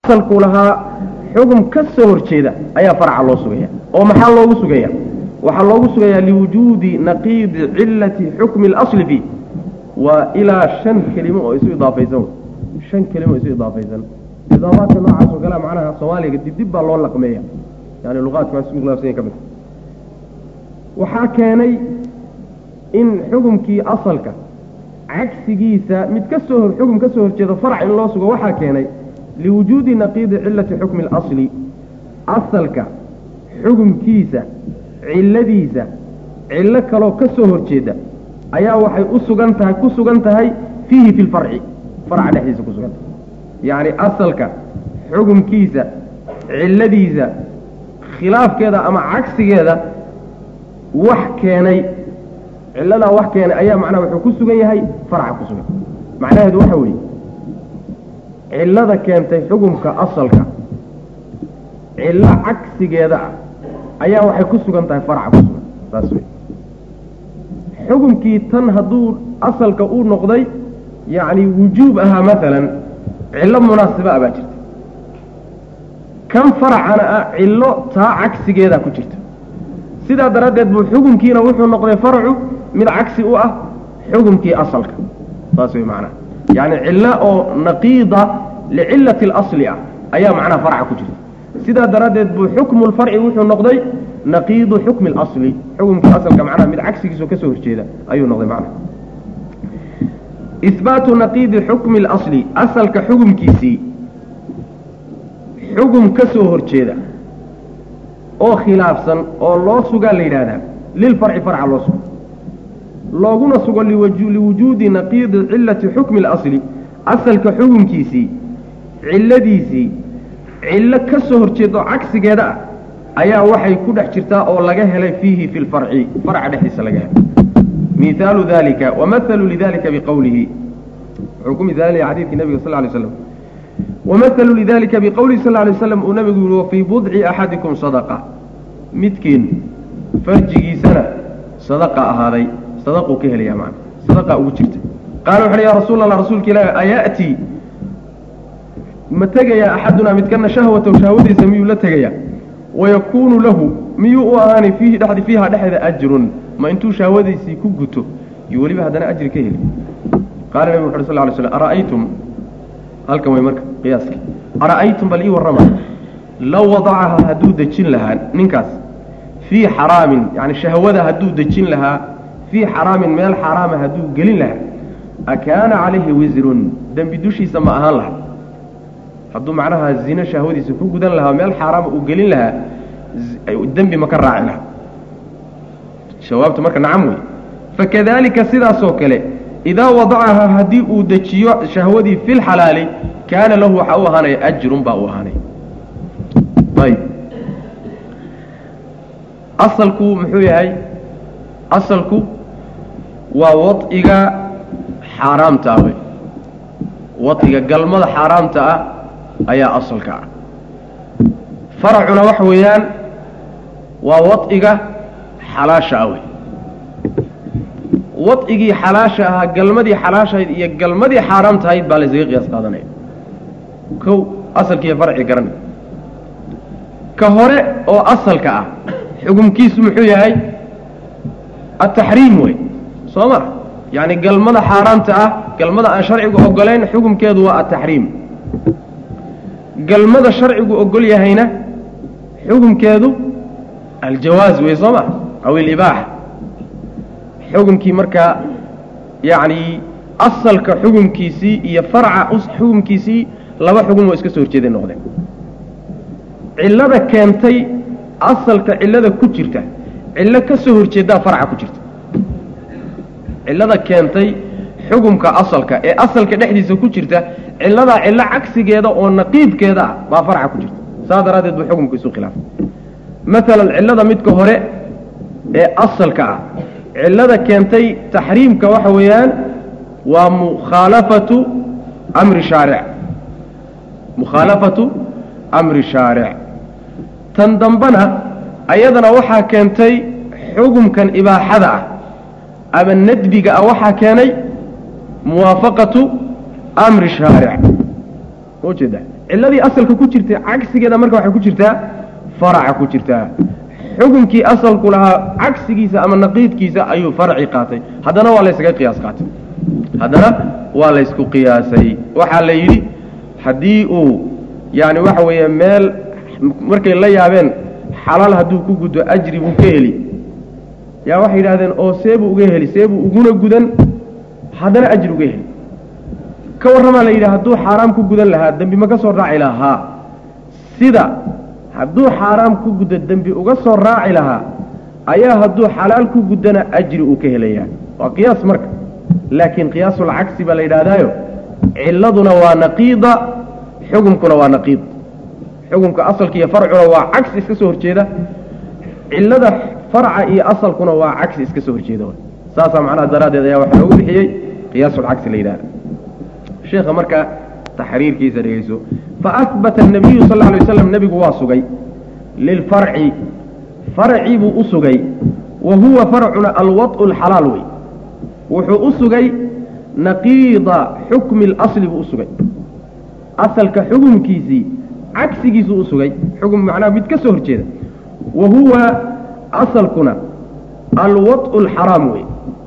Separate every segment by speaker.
Speaker 1: asalku lahaa xugum ka soo horjeeda ayaa farca loo sugaya oo maxaa loogu sugaya waxaa loogu sugayaa liwujuudi naqiidi cilati xukmi اlasli fii waa ilaa shan kelimo oo isu idaafaysan shan kelimo oo isu idaafaysan idaafaadka noocaas oo kale macnaha soomaaliga dibdib baa loo laqmeeya yani luqaadka isku khilaafsanya ka mid waxaa keenay in xukumkii asalka cagsigiisa mid ka soo hor xugum ka soo horjeedo farac in loo sugo waxaa keenay liwujuudi naqiidi cilati xukmi اlasli asalka xugumkiisa cilladiisa cillo kaloo ka soo horjeeda ayaa waxay u sugan tahay ku sugan tahay fiihi fi lfarci farca dhexdiisa ku sugan tahay yacni asalka xugumkiisa cilladiisa khilaafkeeda ama cagsigeeda wax keenay cilladaa wax keenay ayaa macnaha wuxuu ku sugan yahay farca ku sugan macnaheedu waxa weeye cillada keentay xugumka asalka cillo cagsigeeda ah ayaa waxay ku sugan tahay farca ku sugan saas wey xukumkii tan hadduu asalka uu noqday yacni wujuub ahaa maalan cillo munaasiba ah baa jirta kan faracana ah cillo taa cagsigeeda ku jirta sidaa daraaddeed buu xukumkiina wuxuu noqday farcu mid cagsi u ah xukumkii asalka saas wey macnaha yacni cillo oo naqiida licillati اlasli ah ayaa macnaha farca ku jirta sidaa daraaddeed buu xukmu lfarci wuxuu noqday naqiidu xukmi اlasli xukumkii asalka macnaha mid cagsigiisoo ka soo horjeeda ayuu noqday macnaha ihbaatu naqiidi xukmi اlasli asalka xukumkiisii xugum ka soo horjeeda oo khilaafsan oo loo sugaa la yidhaahdaa lilfarci farca loo sugo looguna sugo liwujuudi naqiidi cilati xukmi اlasli asalka xukumkiisii cilladiisii cillo ka soo horjeeda oo cagsigeeda ah ayaa waxay ku dhex jirtaa oo laga helay fiihi fi lfarci farca dhexdiisa laga helay mihaalu dalika wamahalu lidalika biqowlihi wuxuu ku mihaalinaya xadiidkii nabiga sal lay slam wamahalu lidalika biqowlihi sal lay slam uu nabigu yihi wafii budci axadikum sadaqa midkiin farjigiisana sadaqa ahaaday sadaquu ka helaya maana sadaqa ugu jirta qaala wuxu uhi ya rasuul allah rasuulka ilaahi aya'tii ma tegayaa axadunaa midkana shahwatahu shahwadiisa miyuu la tegayaa wayakuunu lahu miyuu u ahaanay fiihi dhexdi fiiha dhexeeda ajrun ma intuu shahwadiisii ku guto iyo weliba haddana ajri ka heli qaala nabigu wuxu uri sal ly slm ara'aytum halkan way marka qiyaaska ara'aytum bal ii warrama low wadacaha hadduu dejin lahaa ninkaas fii xaraamin yani shahwada hadduu dejin lahaa fii xaraamin meel xaaraama hadduu gelin lahaa akaana calayhi wisrun dembi dushiisa ma ahaan laha hadduu macnaha zino shahwadiisa ku gudan lahaa meel xaaraama uu gelin lahaa dembi ma ka raaci laha jawaabtu marka nacam wey fakadalika sidaasoo kale idaa wadacahaa haddii uu dejiyo shahwadii fi lxalaali kaana lahu waxaa u ahaanaya ajrun baa u ahaanaya ayb asalku muxuu yahay asalku waa wadciga xaaraamta ah wey wadciga galmada xaaraamta ah ayaa asalka ah faracuna waxa weeyaan waa wadciga xalaasha ah wey wadcigii xalaasha ahaa galmadii xalaashahayd iyo galmadii xaaraamtahayd baa laysaga qiyaas qaadanaya kow asalkiiyo farci garanay ka hore oo asalka ah xukumkiisu muxuu yahay ataxriim wey soo ma yacni galmada xaaraamta ah galmada aan sharcigu ogolayn xukumkeedu waa ataxriim galmada sharcigu ogol yahayna xukumkeedu aljawaaz wey soo ma aw ilibaaxa xukumkii markaa yacni asalka xukumkiisii iyo farca xukumkiisii laba xugum oo iska soo horjeeday noqdeen cillada keentay asalka cillada ku jirta cillo ka soo horjeedaa farca ku jirta cillada keentay xukumka asalka ee asalka dhexdiisa ku jirta cilladaa cillo cagsigeeda oo naqiidkeeda ah baa farca ku jirta saas daraaddeed buu xukumku isu khilaafay maalan cillada midka hore ee asalka ah cillada keentay taxriimka waxa weeyaan waa mukhaalafatu amri shaaric mukhaalafatu amri shaaric tan dambena ayadana waxaa keentay xukumkan ibaaxada ah ama nadbiga ah waxaa keenay muwaafaqatu amri shaaric ujeeda ciladii asalka ku jirtay cagsigeeda marka waxay ku jirtaa faraca ku jirtaa xukunkii asalku lahaa cagsigiisa ama naqiidkiisa ayuu farci qaatay haddana waa laysaga qiyaas qaatay haddana waa laysku qiyaasay waxaa la yidhi haddii uu yani waxa weeye meel markay la yaabeen xalaal hadduu ku guddo ajri buu ka heli yaa waxay yidhahdeen oo seebuu uga heli seebuu uguna gudan haddana ajri uga heli ka warramaa la yidhi hadduu xaaraam ku gudan lahaa dembi ma ka soo raaci lahaa sida hadduu xaaraam ku guddo dembi uga soo raaci lahaa ayaa hadduu xalaal ku guddana ajri uu ka helayaa waa qiyaas marka laakiin qiyaasulcagsi baa la yidhahdaayo ciladuna waa naqiida xukumkuna waa naqiid xukumka asalka iyo farcuna waa cagsi iska soo horjeeda cilada farca iyo asalkuna waa cagsi iska soo horjeeda saasaa macnaha daraaddeed ayaa waxaa loogu bixiyey qiyaasulcagsi la yidhahda sheekha marka taxriirkiisa dhegeyso faahbata الnabiyu sal ه alay waslam nebigu waa sugay lilfarci farci buu u sugay wa huwa farcuna alwaطء اlxalaal wey wuxuu u sugay naqiida xukmi اlasli buu u sugay asalka xukumkiisii cagsigiisuu u sugay xukm macnaha mid ka soo horjeeda wa huwa asalkuna alwaطء اlxaraam wey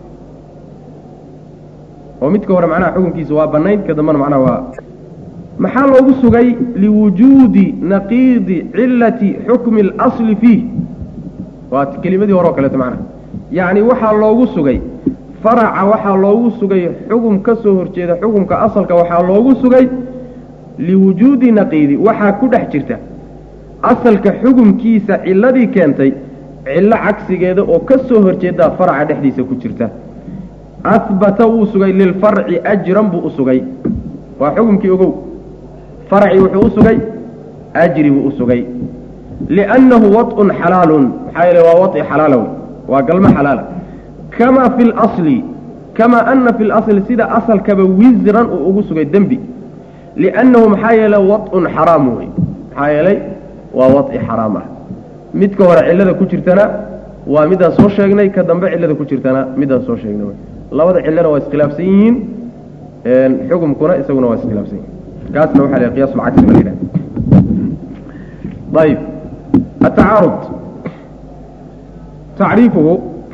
Speaker 1: oo midka hore macnaha xukunkiisa waa banayn ka dambana macnaha waa maxaa loogu sugay liwujuudi naqiidi cilati xukmi اlasli fiih waa kelimadii hore oo kaleeto macnaha yacni waxaa loogu sugay faraca waxaa loogu sugay xukum ka soo horjeeda xukumka asalka waxaa loogu sugay liwujuudi naqiidi waxaa ku dhex jirta asalka xukumkiisa ciladii keentay cillo cagsigeeda oo ka soo horjeedaa faraca dhexdiisa ku jirta ahbata wuu sugay lilfarci ajran buu u sugay waa xukumkii ogow farci wuxuu u sugay ajri buu u sugay liannahu waطun xalaalun maxaa yeele waa waطi xalaala wey waa galmo xalaala kama fi اlasli kama ana fi اlasli sida asalkaba wisran uu ugu sugay dembi liannahu maxaa yeele waطun xaraam wey maxaa yeelay waa waطi xaraam ah midka hore cillada ku jirtana waa midaan soo sheegnay ka dambe cillada ku jirtana midaan soo sheegnay wey labada cillona waa iskhilaafsan yihiin xukumkuna isaguna waa iskhilaafsan yihin kaasna waxa la qiyas lcagsi ba la yidhahda ayib atacaarud tacriifuhu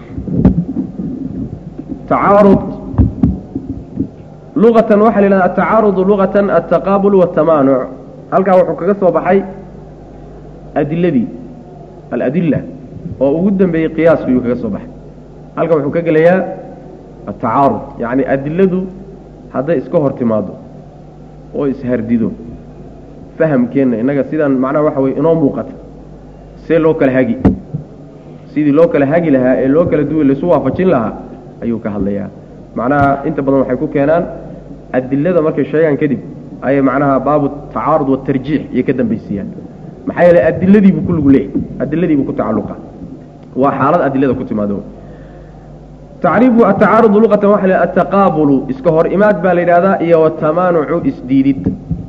Speaker 1: tacaarud luqatan waxa la yidhahda atacaarudu luqatan altaqaabul waاtamaanuc halkaa wuxuu kaga soo baxay adiladii aladila oo ugu dambeeyey qiyaasku yuu kaga soo baxay halkan wuxuu ka gelayaa atacaarud yacni adiladu hadday iska hor timaado oo ishardido fahamkeenna innaga sidaan macnaha waxa weye inoo muuqata see loo kala hagi sidii loo kala hagi lahaa ee loo kala duwi laisu waafajin lahaa ayuu ka hadlayaa macnaha inta badan waxay ku keenaan adilada markay sheegaan kadib ayay macnaha baabu tacaarud watarjiix iyo ka dambaysiiyaan maxaa yeeley adiladiibuu ku lugu leeyahy adiladiibuu ku tacalluqa waa xaalad adilada ku timaado tacriifu atacaarudu luqatan waxa la ataqaabulu iska hor imaad baa la yidhahdaa iyo watamaanucu isdiidid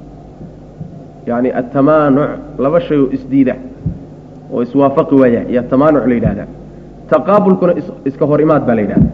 Speaker 1: yani atamaanuc laba shay oo isdiida oo iswaafaqi waaya iyo tamaanuc la yidhahdaa taqaabulkuna iska hor imaad baa la yidhahdaa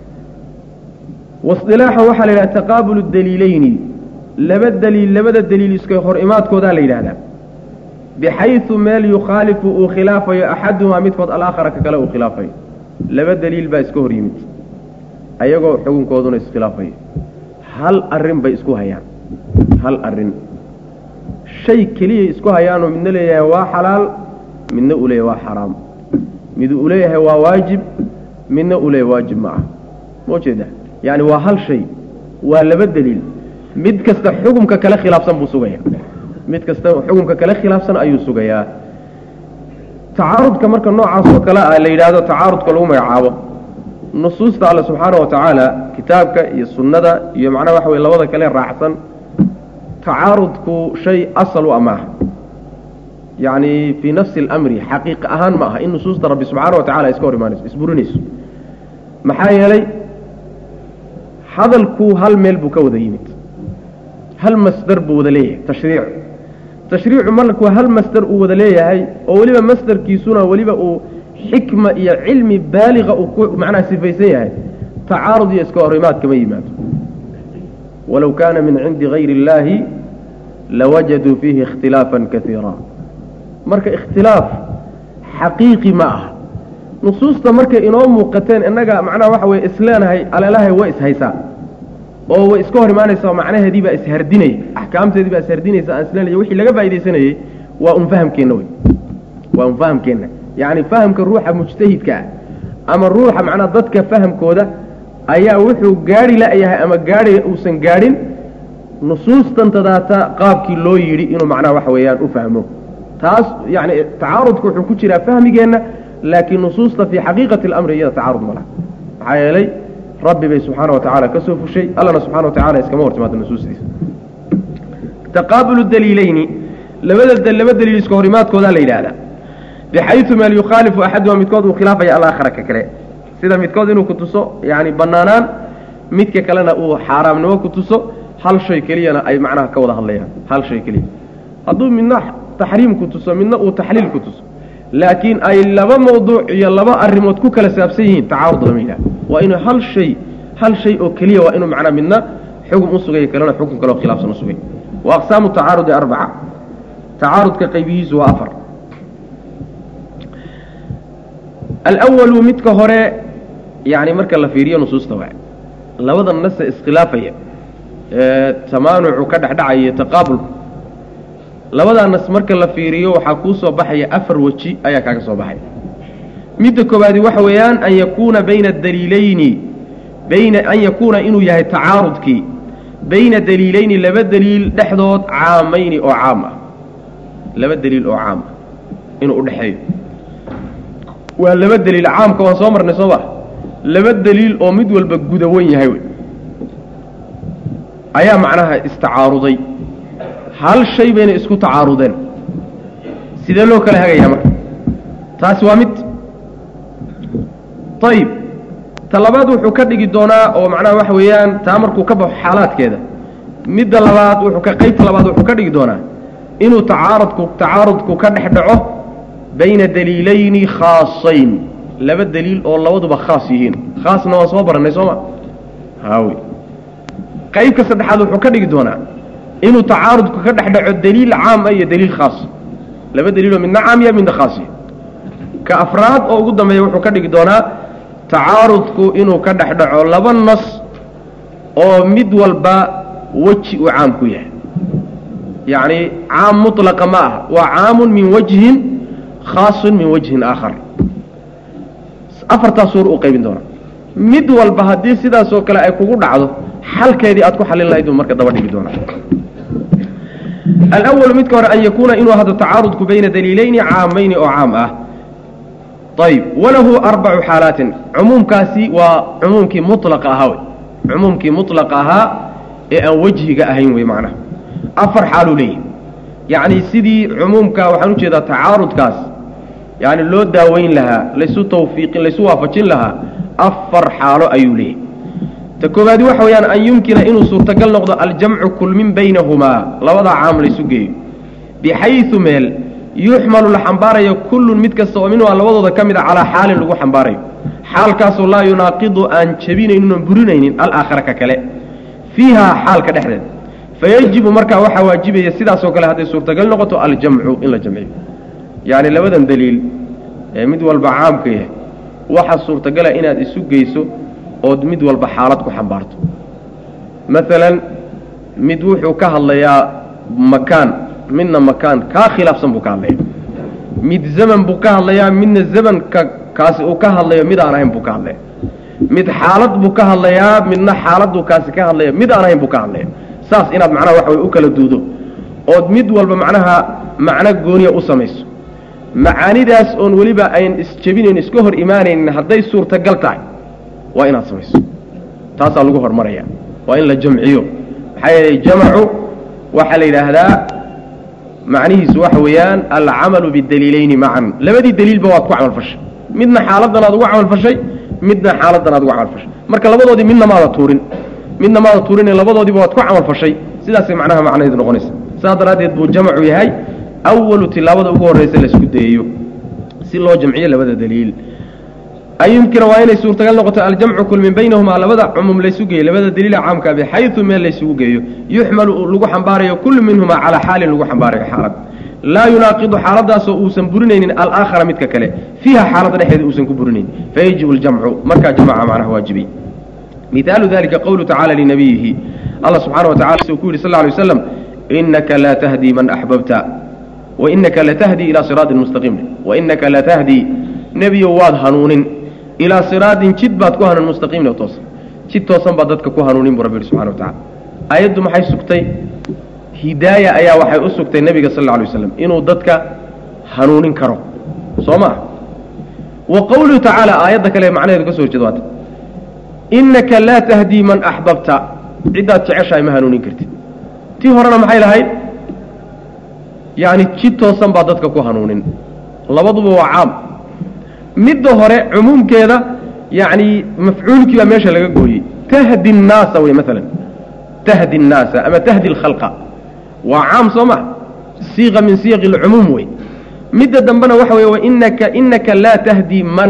Speaker 1: wasilaaxa waxaa la yidhahda taqaabulu daliileyni laba daliil labada daliil iska hor imaadkoodaa la yidhahdaa bixaysu meel yukhaalifu uu khilaafayo axadumaa midkood alaakhara ka kale uu khilaafayo laba daliil baa iska hor yimid ayagoo xukunkooduna iskhilaafayo hal arrin bay isku hayaan hal arrin shay keliyay isku hayaanoo midna leeyahay waa xalaal midna uu leeyahay waa xaraam mid uu leeyahay waa waajib midna uu leeyahay waajib ma ah ma ujeeda yacni waa hal shay waa laba daliil mid kasta xukumka kale khilaafsan buu sugaya mid kasta xukumka kale khilaafsan ayuu sugayaa tacaarudka marka noocaas oo kale ah la yidhaahdo tacaarudka lagu magacaabo nusuusta alle subxaana wa tacaala kitaabka iyo sunnada iyo macnaha waxa weye labada kale raacsan tacaarudku shay asal u amaaha yacni fii nafsi اlamri xaqiiq ahaan ma aha in nusuusta rabbi subxaana wa tacala iska hor imaanayso isburinayso maxaa yeelay hadalku hal meel buu ka wada yimid hal masdar buu wada leeyahay tashriic tashriicu markuu hal masdar uu wada leeyahay oo weliba masdarkiisuna weliba uu xikma iyo cilmi baaliqa uu ku macnaha sifaysan yahay tacaarud iyo iska hor imaad kama yimaado walow kaana min cindi gayri اllaahi lawajaduu fiihi ikhtilaafan kaiira marka ikhtilaaf xaqiiqi ma ah nusuusta markay inoo muuqateen innaga macnaha waxa weye isleenahay aleelahay way ishaysaa oo way iska hor imaanaysaa macnaheedii baa ishardinaya axkaamteedii baa ishardinaysa aan isleenaya wixii laga faaidaysanayey waa un fahamkeenna wey waa un fahamkeenna yacni fahamka ruuxa mujtahidka ah ama ruuxa macnaha dadka fahamkooda ayaa wuxuu gaadhi la-yahay ama gaadhi uusan gaadhin nusuustan tadaata qaabkii loo yidhi inuu macnaha waxa weeyaan u fahmo taas yani tacaarudka wuxuu ku jiraa fahmigeenna laakiin nusuusta fii xaqiiqati اlamri iyada tacaarud ma laha maxaa yeelay rabbi bay subxaana wa tacala ka soo fushay allana subxana wa tacala iskama hor timaado nusuustiisa taqaabulu daliileyni labada laba daliil iska hor imaadkoodaa la yidhaahdaa bixayu meel yukhaalifu axaduha midkood uu khilaafaya alaakhara ka kale sida midkood inuu ku tuso yani banaanaan midka kalena uu xaaraamnimo ku tuso hal shay keliyana ay macnaha ka wada hadlayaan hal shay keliya hadduu midna taxriim ku tuso midna uu taxliil ku tuso laakiin ay laba mawduuc iyo laba arrimood ku kala saabsan yihiin tacaarud lama yidhaha waa inuu hal shay hal shay oo keliya waa inuu macnaa midna xugum u sugay kalena xukun kaleo khilaafsan u sugay wa aqsaamu tacaarudi arbaca tacaarudka qaybihiisu waa afar alwalu midka hore yani marka la fiiriyo nusuusta waa labada nase iskhilaafaya ee tamaanucu ka dhexdhacaya taqaabulku labadaa nas marka la fiiriyo waxaa kuu soo baxaya afar weji ayaa kaaga soo baxaya midda koobaadi waxa weeyaan an yakuuna bayna daliilayni bayna an yakuuna inuu yahay tacaarudkii bayna daliilayni laba daliil dhexdood caamayni oo caam ah laba daliil oo caam ah inuu udhexeeyo waa laba daliil caamka waan soo marnay soo ma laba daliil oo mid walba gudawan yahay wey ayaa macnaha istacaaruday hal shay bayna isku tacaarudeen sidee loo kala hagayaa marka taasi waa mid ayib ta labaad wuxuu ka dhigi doonaa oo macnaha waxa weeyaan taa markuu ka baxo xaalaadkeeda midda labaad wuxuu ka qaybta labaad wuxuu ka dhigi doonaa inuu tacaarudku tacaarudku ka dhex dhaco bayna daliilayni khaasayn laba daliil oo labaduba khaas yihiin khaasna waan soo barannay soo ma haawi qaybka saddexaad wuxuu ka dhigi doonaa inuu tacaarudku ka dhex dhaco daliil caam ah iyo daliil khaas laba daliiloo midna caam ya midna khaas ya ka afraad oo ugu dambeeya wuxuu ka dhigi doonaa tacaarudku inuu ka dhex dhaco laba nas oo mid walba weji uu caam ku yahay yacni caam mutlaqa ma ah waa caamun min wajhin khaasun min wajhin aakhar afartaas suur uu qaybin doonaa mid walba haddii sidaasoo kale ay kugu dhacdo xalkeedii aad ku xalin lahayd buu marka daba dhigi doonaa alwalu midka hore an yakuuna inuu ahdo tacaarudku bayna daliilayni caamayni oo caam ah ayb walahu arbacu xaalaatin cumuumkaasi waa cumuumkii mulaqa ahaa wey cumuumkii mulaqa ahaa ee aan wejhiga ahayn wey macnaha afar xaaluu leeyahy yacni sidii cumuumka waxaan ujeedaa tacaarudkaas yani loo daaweyn lahaa laysu tawfiiqin laysu waafajin lahaa afar xaalo ayuu leeyahy ta koowaadi waxa weeyaan an yumkina inuu suurtagal noqdo aljamcu kulmin baynahumaa labadaa caam laysu geeyo bixayu meel yuxmalu la xambaarayo kullun mid kasta oo minhumaa labadooda ka mid a calaa xaalin lagu xambaarayo xaalkaasoo laa yunaaqidu aan jebinaynin oon burinaynin alaakhara ka kale fiihaa xaalka dhexdeeda fayajibu markaa waxaa waajibaya sidaasoo kale hadday suurtagal noqoto aljamcu in la jamciyo yacni labadan daliil ee mid walba caamka yahay waxaa suurtagala inaad isu geyso ood mid walba xaalad ku xambaarto maalan mid wuxuu ka hadlayaa makaan midna makaan kaa khilaafsan buu ka hadlaya mid zaman buu ka hadlayaa midna zamanka kaasi uu ka hadlayo mid aan ahayn buu ka hadlaya mid xaalad buu ka hadlayaa midna xaaladuu kaasi ka hadlaya mid aan ahayn buu ka hadlaya saas inaad macnaha waxa way u kala duudo ood mid walba macnaha macno gooniya u samayso macaanidaas oon weliba ayn isjebinayn iska hor imaanaynin hadday suurtagal tahay waa inaad samayso taasaa lagu hormaraya waa in la jamciyo maxaa yeelay jamacu waxaa la yidhaahdaa macnihiisu waxa weeyaan alcamalu bidaliilayni macan labadii daliilba waad ku camalfashay midna xaaladan aad ugu camalfashay midna xaaladan aad ugu camalfashay marka labadoodii midna maada tuurin midna maada tuurin labadoodiiba waad ku camalfashay sidaasay macnaha macnaheedu noqonaysa saas daraaddeed buu jamcu yahay awalu tilaabada ugu horraysa laisku dayayo si loo jamciyo labada daliil an yumkina waa inay suurtagal noqoto aljamcu kulmin baynahumaa labada cumuum laysu geeyo labada daliila caamka bixayu meel laysugu geeyo yuxmalu lagu xambaarayo kullu minhumaa calaa xaalin lagu xambaarayo xaalad laa yunaaqidu xaaladaasoo uusan burinaynin alaakhara midka kale fiiha xaalada dhexeeda uusan ku burinaynin fayajibu ljamcu markaa jamaca macnaha waajibay mihaalu dalika qowlu tacala linabiyihi allah subxaana wa tacala suu ku yidhi sal lla alay waslam inaka laa tahdii man axbabta wainaka latahdii ilaa siraatin mustaqiim wainaka latahdii nebiyo waad hanuunin ilaa siraatin jid baad ku hanuun mustaqiimna toosan jid toosan baad dadka ku hanuunin buu rabbi yihi subxana wa tacala aayaddu maxay sugtay hidaaya ayaa waxay u sugtay nebiga sal alla alay waslam inuu dadka hanuunin karo soo maa wa qowluhu tacaala aayadda kale macnaheedu ka so horjeeda waata innaka laa tahdii man axbabta ciddaad jeceshahay ma hanuunin kartid tii horena maxay lahayd yacni jid toosan baa dadka ku hanuunin labaduba waa caam midda hore cumuumkeeda yacni mafcuulkii baa meesha laga gooyey tahdi nnaasa wey maalan tahdi nnaasa ama tahdi alkhalqa waa caam soo ma siiqa min siyaqi alcumuum wey midda dambena waxa weye wainaka inaka laa tahdii man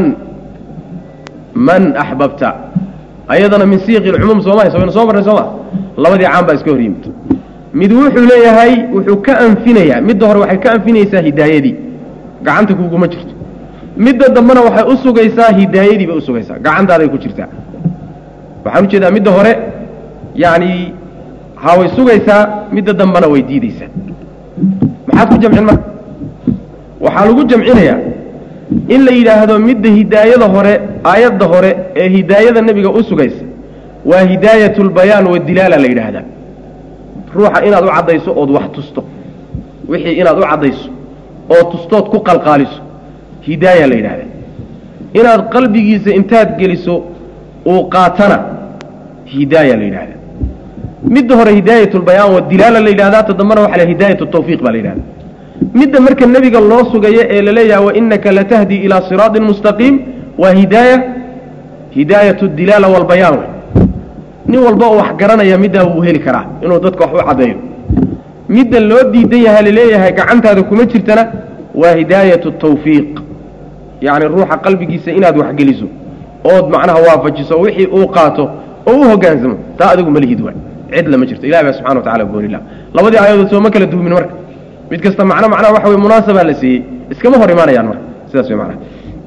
Speaker 1: man axbabta ayadana min siyaqi alcumuum sooma waynu soo marnay sooma labadii caam baa iska hor yimid mid wuxuu leeyahay wuxuu ka anfinayaa midda hore waxay ka anfinaysaa hidaayadii gacanta kuguma jirto midda dambena waxay u sugaysaa hidaayadii bay usugaysaa gacantaaday ku jirtaa waxaan ujeedaa midda hore yacni ha way sugaysaa midda dambena way diideysaa maxaad ku jamcin marka waxaa lagu jamcinayaa in la yidhaahdo midda hidaayada hore aayadda hore ee hidaayada nebiga u sugaysa waa hidaayat lbayaan wadilaala la yidhaahdaa ruuxa inaad u caddayso ood wax tusto wixii inaad u caddayso oo tustood ku qalqaaliso hidaaya la yidhahdaa inaad qalbigiisa intaad geliso uu qaatana hidaaya la yidhahdaa midda hore hidaayat lbayaan wadilaala la yidhahdaa ta dambana waxa la hidaayat tawfiiq baa la yidhahdaa midda marka nebiga loo sugayo ee la leeyaha wainaka latahdi ilaa siraatin mustaqiim waa hidaaya hidaayat dilaala walbayaan wey nin walba oo wax garanaya middaa wuu heli karaa inuu dadka wax u caddeeyo midda loo diidan yaha laleeyahay gacantaada kuma jirtana waa hidaayat tawfiiq yacni ruuxa qalbigiisa inaad waxgeliso ood macnaha waafajiso wixii uu qaato oo u hogaansamo taa adigu malihid waay cid lama jirto ilahi baa subxana wa tacala goonila labadii aayadood sooma kala duumin marka mid kasta macno macnaha waxa wey munaasabaa la siiyey iskama hor imaanayaan marka sidaas wey macnaha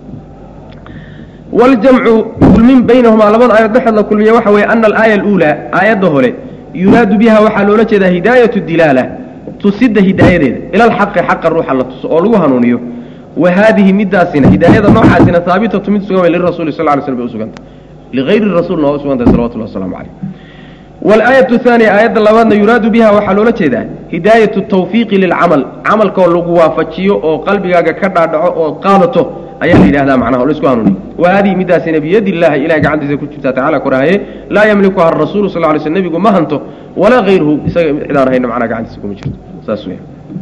Speaker 1: waljamcu kulmin baynahumaa labada aayad dhexeed la kulmiya waxa weeye ana alaaya aluulaa aayadda hore yuraadu biha waxaa loola jeedaa hidaayatu dilaala tusidda hidaayadeeda ila alxaqi xaqa ruuxa la tuso oo lagu hanuuniyo wa haadihi midaasina hidaayada noocaasina haabitatu mid sugan way lirasuli sal ly slm bay usugantay ligayri rasuulna waa usugantahay salawatullah waslamu calayh walaayatu haaniya aayadda labaadna yuraadu biha waxaa loola jeedaa hidaayatu tawfiiqi lilcamal camalkoo lagu waafajiyo oo qalbigaaga ka dhaadhaco oo qaadato ayaa la yidhahdaa macnaha oo laisku hanuuniyo wa haadihi midaasina biyadi illahi ilahay gacantiisa ku jirtaa tacala korahaye laa yamlikuha arasuulu sal ly sl nebigu ma hanto walaa hayruhu isaga cidaan hayna macnaha gacantiisa kuma jirto saas weya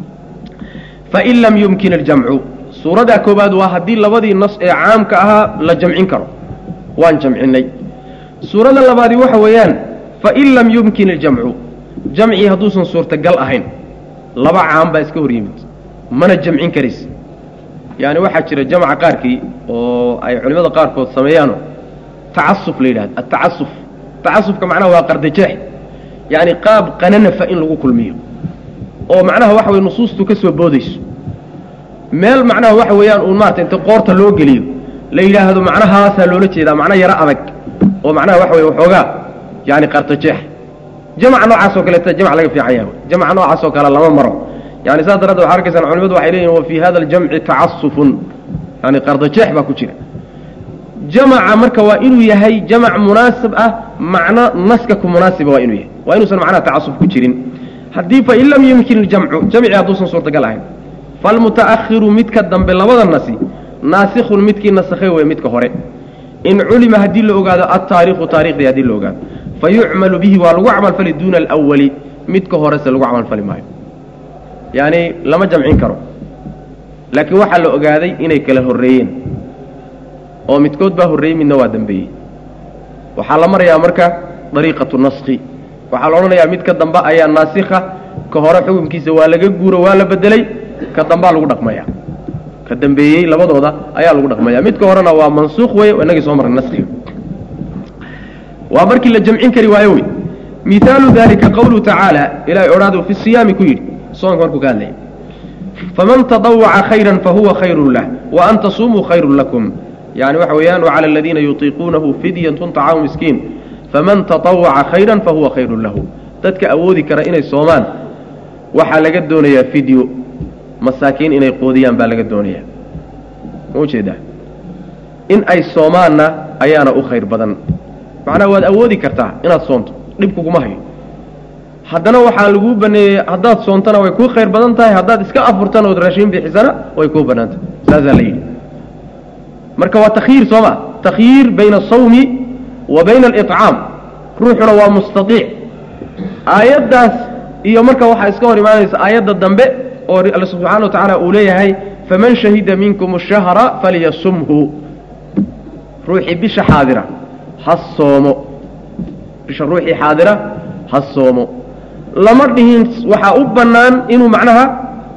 Speaker 1: fain lam yumkin aljamcu suuradaa koobaad waa haddii labadii nas ee caamka ahaa la jamcin karo waan jamcinay suurada labaadi waxa weeyaan fain lam yumkin aljamcu jamcii hadduusan suurtagal ahayn laba caam baa iska hor yimid mana jamcin karays yaani waxaa jira jamca qaarkii oo ay culimmada qaarkood sameeyaano tacasuf la yidhahdo atacasuf tacasufka macnaha waa qardajeex yaani qaab qananafa in lagu kulmiyo oo macnaha waxa weye nusuustu ka soo boodayso meel macnaha waxa weeyaan uun maarata inta qoorta loo geliyo la yidhaahdo macnahaasaa loola jeedaa macna yaro adag oo macnaha waxa weye waxoogaa yani qartajeex jamca noocaas oo kaleeta jamc laga fiican yahay jamca noocaas oo kale lama maro yani saas daraaddeed waxaa arkaysaan culimadu waxay leeyihin wa fii hada aljamci tacasufun yani qardajeex baa ku jira jamaca marka waa inuu yahay jamac munaasib ah macno naska ku munaasiba waa inuu yahay waa inuusan macnaha tacasuf ku jirin haddii fain lam yumkin iljamcu jamci hadduusan suurtagal ahayn falmuta'ahiru midka dambe labada nasi naasikhun midkii nasakhay wey midka hore in culima haddii la ogaado altaariikhu taarikhdii haddii la ogaado fayucmalu bihi waa lagu camalfali duuna alawali midka horese lagu camalfali maayo yaani lama jamcin karo laakiin waxaa la ogaaday inay kala horreeyeen oo midkood baa horreeyey midna waa dambeeyey waxaa la marayaa marka dariiqatu naski waxaa la odhanayaa midka dambe ayaa naasikha ka hore xukunkiisa waa laga guuro waa la bedelay ka dambaa lagu dhaqmaya ka dambeeyey labadooda ayaa lagu dhaqmaya midka horena waa mansuuq wey inagii soo marnay naskiga waa markii la jamcin kari waayo wey mihaalu dalika qawluhu tacaala ilahay odhaadu fi siyaami ku yidhi soonka markuu ka hadlaya faman tadawaca khayra fahuwa khayru lah wa an tasumuu khayru lakum yani waxa weeyaan wacala aladiina yutiiquunahu fidyatun طacaamu miskiin faman tatawaca khayra fahuwa khayru lahu dadka awoodi kara inay soomaan waxaa laga doonayaa fidyo masaakiin inay qoodiyaan baa laga doonaya ma ujeedaa in ay soomaanna ayaana u khayr badan macnaha waad awoodi kartaa inaad soonto dhib kuguma hayo haddana waxaa laguu baneeyey haddaad soontana way kuu khayr badan tahay haddaad iska afurtana ood raashiin bixisana way kuu bannaan tahay saasaa la yidhi marka waa takhyiir soo ma takhyiir bayna asawmi wa bayna aliطcaam ruuxuna waa mustaiic aayaddaas iyo marka waxaa iska hor imaanaysa aayadda dambe oo alla subxaana wa tacaala uu leeyahay faman shahida minkum ashahra falyasumhu ruuxii bisha xaadira ha soomo bisha ruuxii xaadira ha soomo lama dhihin waxaa u bannaan inuu macnaha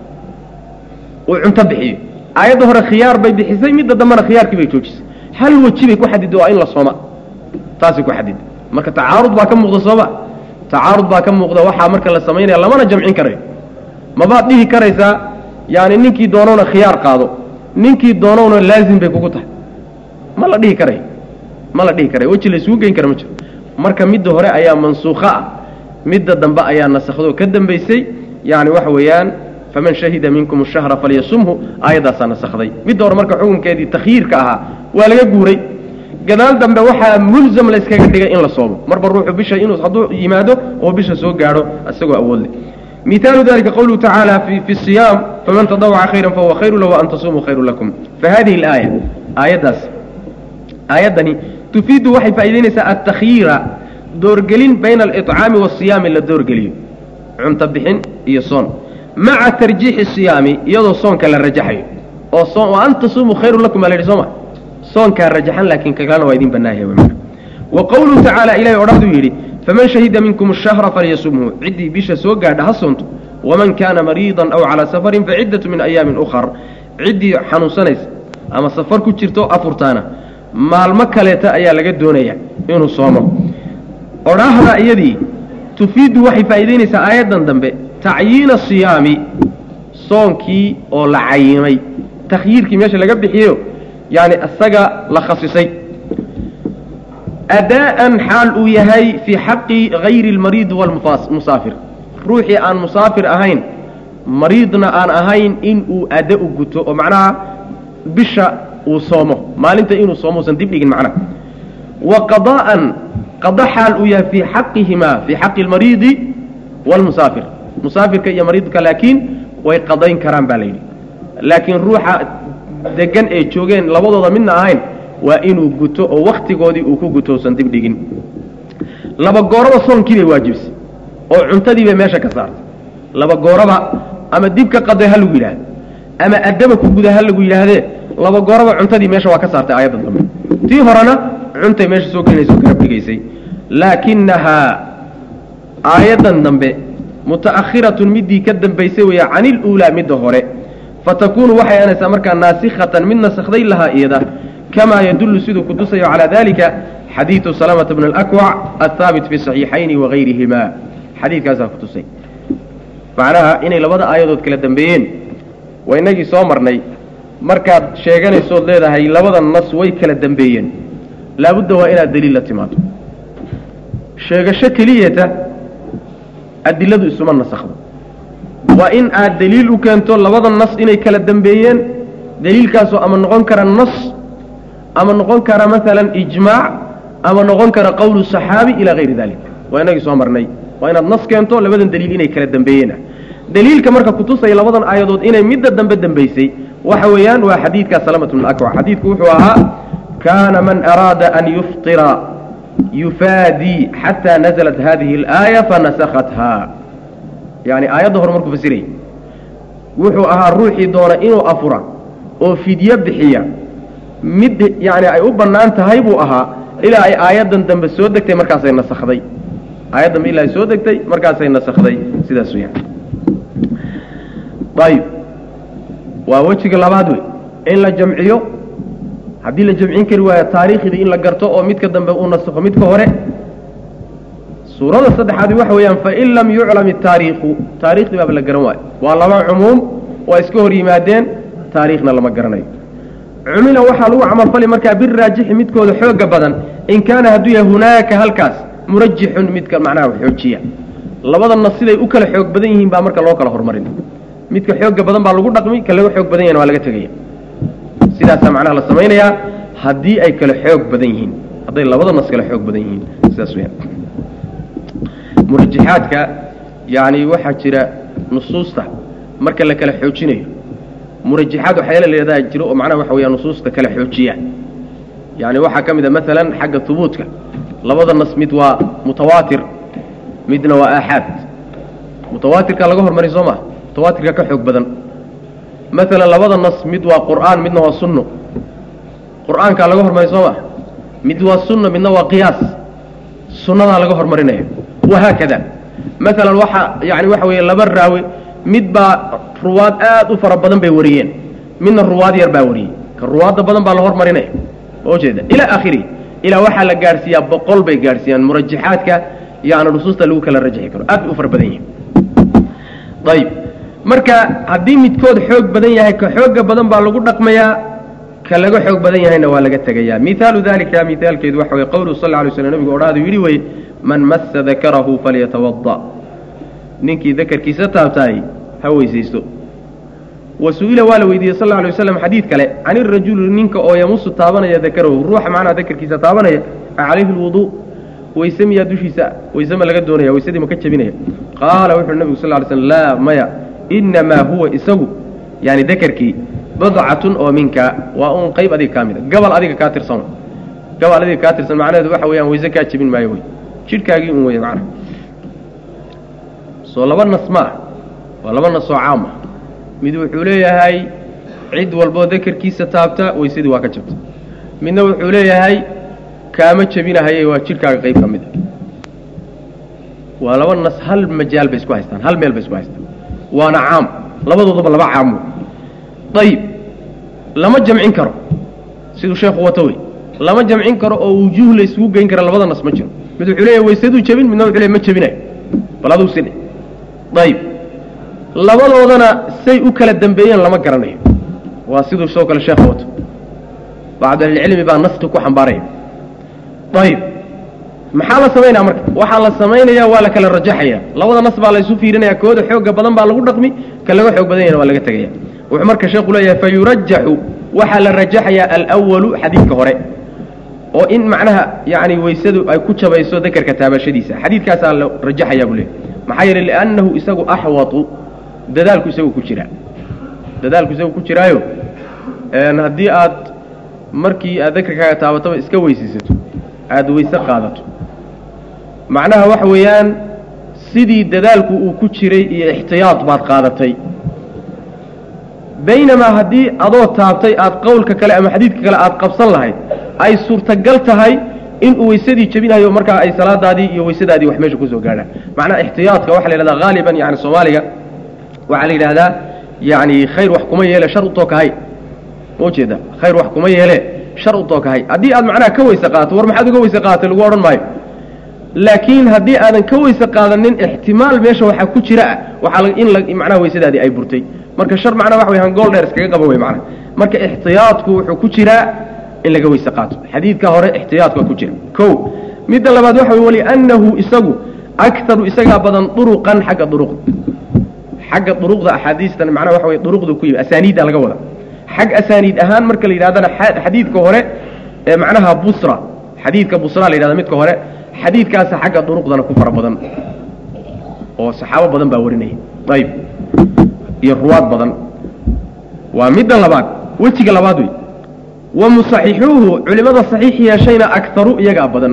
Speaker 1: uu cunto bixiyo aayadda hore khiyaar bay bixisay midda dambena khiyaarkii bay joojisay hal weji bay ku xadida waa in la sooma taasay ku xadida marka tacaarud baa ka muuqda sooma tacaarud baa ka muuqda waxaa marka la samaynaya lamana jamcin karayo mabaad dhihi karaysaa yaani ninkii doonowna khiyaar qaado ninkii doonowna laazim bay kugu tahay ma la dhihi karayo ma la dhihi karayo weji la isugu geyn kara ma jiro marka midda hore ayaa mansuukha ah midda dambe ayaa nasakhdoo ka dambaysay yani waxa weeyaan faman shahida minkum ashahra falyasumhu aayaddaasaa nasakday midda hore marka xukunkeedii takhyiirka ahaa waa laga guuray gadaal dambe waxaa mulzam la iskaga dhigay in la soomo marba ruuxu bisha inuu hadduu yimaado oo bisha soo gaadho isagoo awood leh mihaalu dalika qawluhu tacaala fi fi siyaam faman tadawaca khayra fahuwa khayru lahu an tasumuu khayru lakum fahadihi alaaya aayaddaas aayaddani tufiidu waxay faa'idaynaysaa altakhyiira doorgelin bayna aliطcaami waasiyaami la doorgeliyo cunto bixin iyo soon maca tarjiixi siyaami iyadoo soonka la rajaxayo oo soon wa an tasumuu khayru lakum baa la yidhi soo ma soonkaa rajaxan laakiin kakalena waa idin bannaayahay w wa qowluhu tacaala ilahay odhahduu yidhi faman shahida minkum ashahra falyasumhu ciddii bisha soo gaadha ha soonto waman kaana mariidan aw calaa safarin faciddatu min ayaamin ukhar ciddii xanuunsanaysa ama safar ku jirto afurtaana maalmo kaleeta ayaa laga doonaya inuu soomo odhaahda iyadii tufiidu waxay faa'iidaynaysaa aayaddan dambe tacyiina siyaami soonkii oo la cayimay takhyiirkii meesha laga bixiyo yani isaga la khasisay adaa'an xaal uu yahay fii xaqi hayri اlmariid walmusaafir ruuxii aan musaafir ahayn mariidna aan ahayn in uu ada u guto oo macnaha bisha uu soomo maalinta inuu soomo usan dib dhigin macnaha wa qadaa'an qada xaal uu yahay fii xaqihimaa fii xaqi اlmariidi wاlmusaafir musaafirka iyo mariidka laakiin way qadayn karaan baa la yidhi laakiin ruuxa degan ee joogeen labadooda midna ahayn waa inuu guto oo wakhtigoodii uu ku guto usan dib dhigin laba gooraba soonkii bay waajibisay oo cuntadii bay meesha ka saartay laba gooraba ama dib ka qaday ha lagu yidhaahdo ama addaba ku guda ha lagu yidhaahdee laba gooraba cuntadii meesha waa ka saartay aayadda dambe tii horena cuntay meesha soo gelinaysa o garab dhigaysay laakinahaa aayaddan dambe muta'akhiratun middii ka dambaysay weeye cani iluulaa midda hore fatakuunu waxay aanaysaa markaa naasikhatan mid naskhday lahaa iyada kamaa yadullu siduu kutusayo calaa dalika xadiidu salamata bn alakwac athaabit fi saxiixayni wagayrihima xadiidkaasaa kutusay macnaha inay labada aayadood kala dambeeyeen waa inagii soo marnay markaad sheeganaysood leedahay labada nas way kala dambeeyeen laabudda waa inaad daliil la timaado sheegasho keliyata adiladu isuma nasakhdo waa in aad daliil u keento labada nas inay kala dambeeyeen daliilkaasoo ama noqon kara nas ama noqon kara maalan ijmaac ama noqon kara qowlu saxaabi ilaa hayri dalik waa inagii soo marnay waa inaad nas keento labadan daliil inay kala dambeeyeen daliilka marka kutusaya labadan aayadood inay midda dambe dambaysay waxa weeyaan waa xadiidkaa salamat bn akwac xadiidku wuxuu ahaa kaana man araada an yuftira yufaadii xataa naزlat hadihi اlaaya fanasakhatha yani aayadda hore markuu fasirayay wuxuu ahaa ruuxii doona inuu afura oo fidyo bixiya mid yani ay u bannaan tahay buu ahaa ilaa ay aayaddan dambe soo degtay markaasay nasakday aayad dambe ilaa ay soo degtay markaasay nasakday sidaas weyaan ayib waa wejiga labaad wey in la jamciyo haddii la jamcin kari waayo taariikhdii in la garto oo midka dambe uu nasakho midka hore suurada saddexaadi waxa weeyaan fain lam yuclam itaariikhu taarikhdii baaba la garan waayo waa laba cumuum waa iska hor yimaadeen taariikhna lama garanayo cumila waxaa lagu camalfali markaa biraajixi midkooda xooga badan in kaana hadduu yahay hunaaka halkaas murajixun midka macnaha xoojiya labada nas siday u kala xoog badan yihiin baa marka loo kala hormarin midka xooga badan baa lagu dhaqmi ka laga xoog badan yahna waa laga tegaya sidaasaa macnaha la samaynayaa haddii ay kala xoog badan yihiin hadday labada nas kala xoog badan yihiin sidaas weyaan murajixaadka yani waxaa jira nusuusta marka la kala xoojinayo murajixaad waxyaala leedaha jiro oo macnaha waxa weya nusuusta kala xoojiya yani waxaa ka mid a maalan xagga hubuudka labada nas mid waa mutawaatir midna waa aaxaad mutawaatirka laga hormari soo maa mutawaatirka ka xoog badan maalan labada nas mid waa qur'aan midna waa sunno qur'aankaa laga hormari soo maa mid waa sunno midna waa qiyaas sunnadaa laga hormarinaya wahaakada maalan waxa yani waxa weeye laba raawi mid baa ruwaad aad u fara badan bay wariyeen midna ruwaad yar baa wariyey ka ruwaadda badan baa la hormarinaya ma ujeeda ilaa akhirihi ilaa waxaa la gaadhsiiyaa boqol bay gaadhsiiyaan murajaxaadka yani nusuusta lagu kala rajaxi karo aad bay u fara badan yihin ayib marka haddii midkood xoog badan yahay ka xooga badan baa lagu dhaqmayaa ka laga xoog badan yahayna waa laga tegayaa mihaalu dalika mihaalkeedu waxa weye qowluhu sal ly slm nabigu odhaadu yidhi weye man massa dakarahu falyatawada ninkii dakarkiisa taabtaay ha weysaysto wa su-ila waa la weydiiyey sal lla alay waslam xadiid kale can irajuli ninka oo yamusu taabanaya dakarahu ruuxa macnaha dakarkiisa taabanaya calayhi lwuduu weyse miyaa dushiisa weyse ma laga doonaya weysadii ma ka jebinaya qaala wuxuuhi nabigu sal ly slm laa maya inamaa huwa isagu yani dakarkii badcatun oo minka waa un qayb adiga kaa mida gabal adiga kaa tirsan gabal adiga kaa tirsan macnaheedu waxa weeyaan weyse kaa jebin maayo wey jidhkaagii un wey macnaha soo laba nas ma ah waa laba nas oo caam ah mid wuxuu leeyahay cid walboo dakarkiisa taabta weysadii waa ka jabta midna wuxuu leeyahay kaama jebinahaye waa jidhkaaga qayb ka mid a waa laba nas hal majaal bay isku haystaan hal meel bay isku haystaan waana caam labadoodaba laba caam ayib lama jamcin karo siduu sheekhu wato wey lama jamcin karo oo wujuuh la isugu geyn kara labada nas ma jiro mid wuxuu leeyahay weysaduu jebin midna wuxuu leeyahy ma jebinayo bal aduu sidhi ayib labadoodana say u kala dambeeyeen lama garanayo waa siduu sidoo kale sheekha wato bacdu ahlicilmi baa naska ku xambaaraya ayib maxaa la samaynaya marka waxaa la samaynayaa waa la kala rajaxaya labada nas baa la isu fiirinaya kooda xooga badan baa lagu dhaqmi ka laga xoog badan yahna waa laga tegaya wuxuu marka sheekhu leeyahay fayurajaxu waxaa la rajaxayaa alwalu xadiidka hore oo in macnaha yani weysadu ay ku jabayso dakarka taabashadiisa xadiidkaasaa la rajaxayaa buu leeyahy maxaa yeelay liannahu isagu axwatu dadaalku isagu ku jiraa dadaalku isagu ku jiraayo haddii aad markii aad dakarkaaga taabataba iska weysaysato aada weyse qaadato macnaha waxa weeyaan sidii dadaalku uu ku jiray iyo ixtiyaad baad qaadatay baynamaa haddii adoo taabtay aad qowlka kale ama xadiidka kale aad qabsan lahayd ay suurtagal tahay inuu weysadii jebinayo markaa ay salaadaadii iyo weysadaadii wax meesha kusoo gaadhaan macnaha ixtiyaadka waxa la yidhahdaa haaliban yani soomaaliga waxaa la yidhahdaa yani khayr wax kuma yeele shar u tookahay ma ujeeda khayr wax kuma yeele shar u tookahay haddii aad macnaha ka weyse qaadato war maxaad uga weyse qaadatay lagu odhan maayo laakiin haddii aadan ka weyse qaadanin ixtimaal meesha waxaa ku jira ah waxaa in macnaha weysadaadii ay burtay marka shar macnaha waxa wey hangool dheer iskaga qaban wey macnaha marka ixtiyaadku wuxuu ku jiraa in laga weyse qaato xadiidka hore ixtiyaadku waa ku jira ko midda labaad waxa wey waliannahu isagu akaru isagaa badan duruqan xagga duruqda xagga duruqda axaadiistan macnaha waxa wey duruqda ku yimi asaaniidda laga wada xag asaaniid ahaan marka la yidhahdana xadiidka hore ee macnaha busra xadiidka busra la yidhahda midka hore xadiidkaasa xagga duruqdana ku fara badan oo saxaabo badan baa warinaya ayib iyo ruwaad badan waa midda labaad wejiga labaad wey wa musaxixuuhu culimmada saxiix yeeshayna akaru iyagaa badan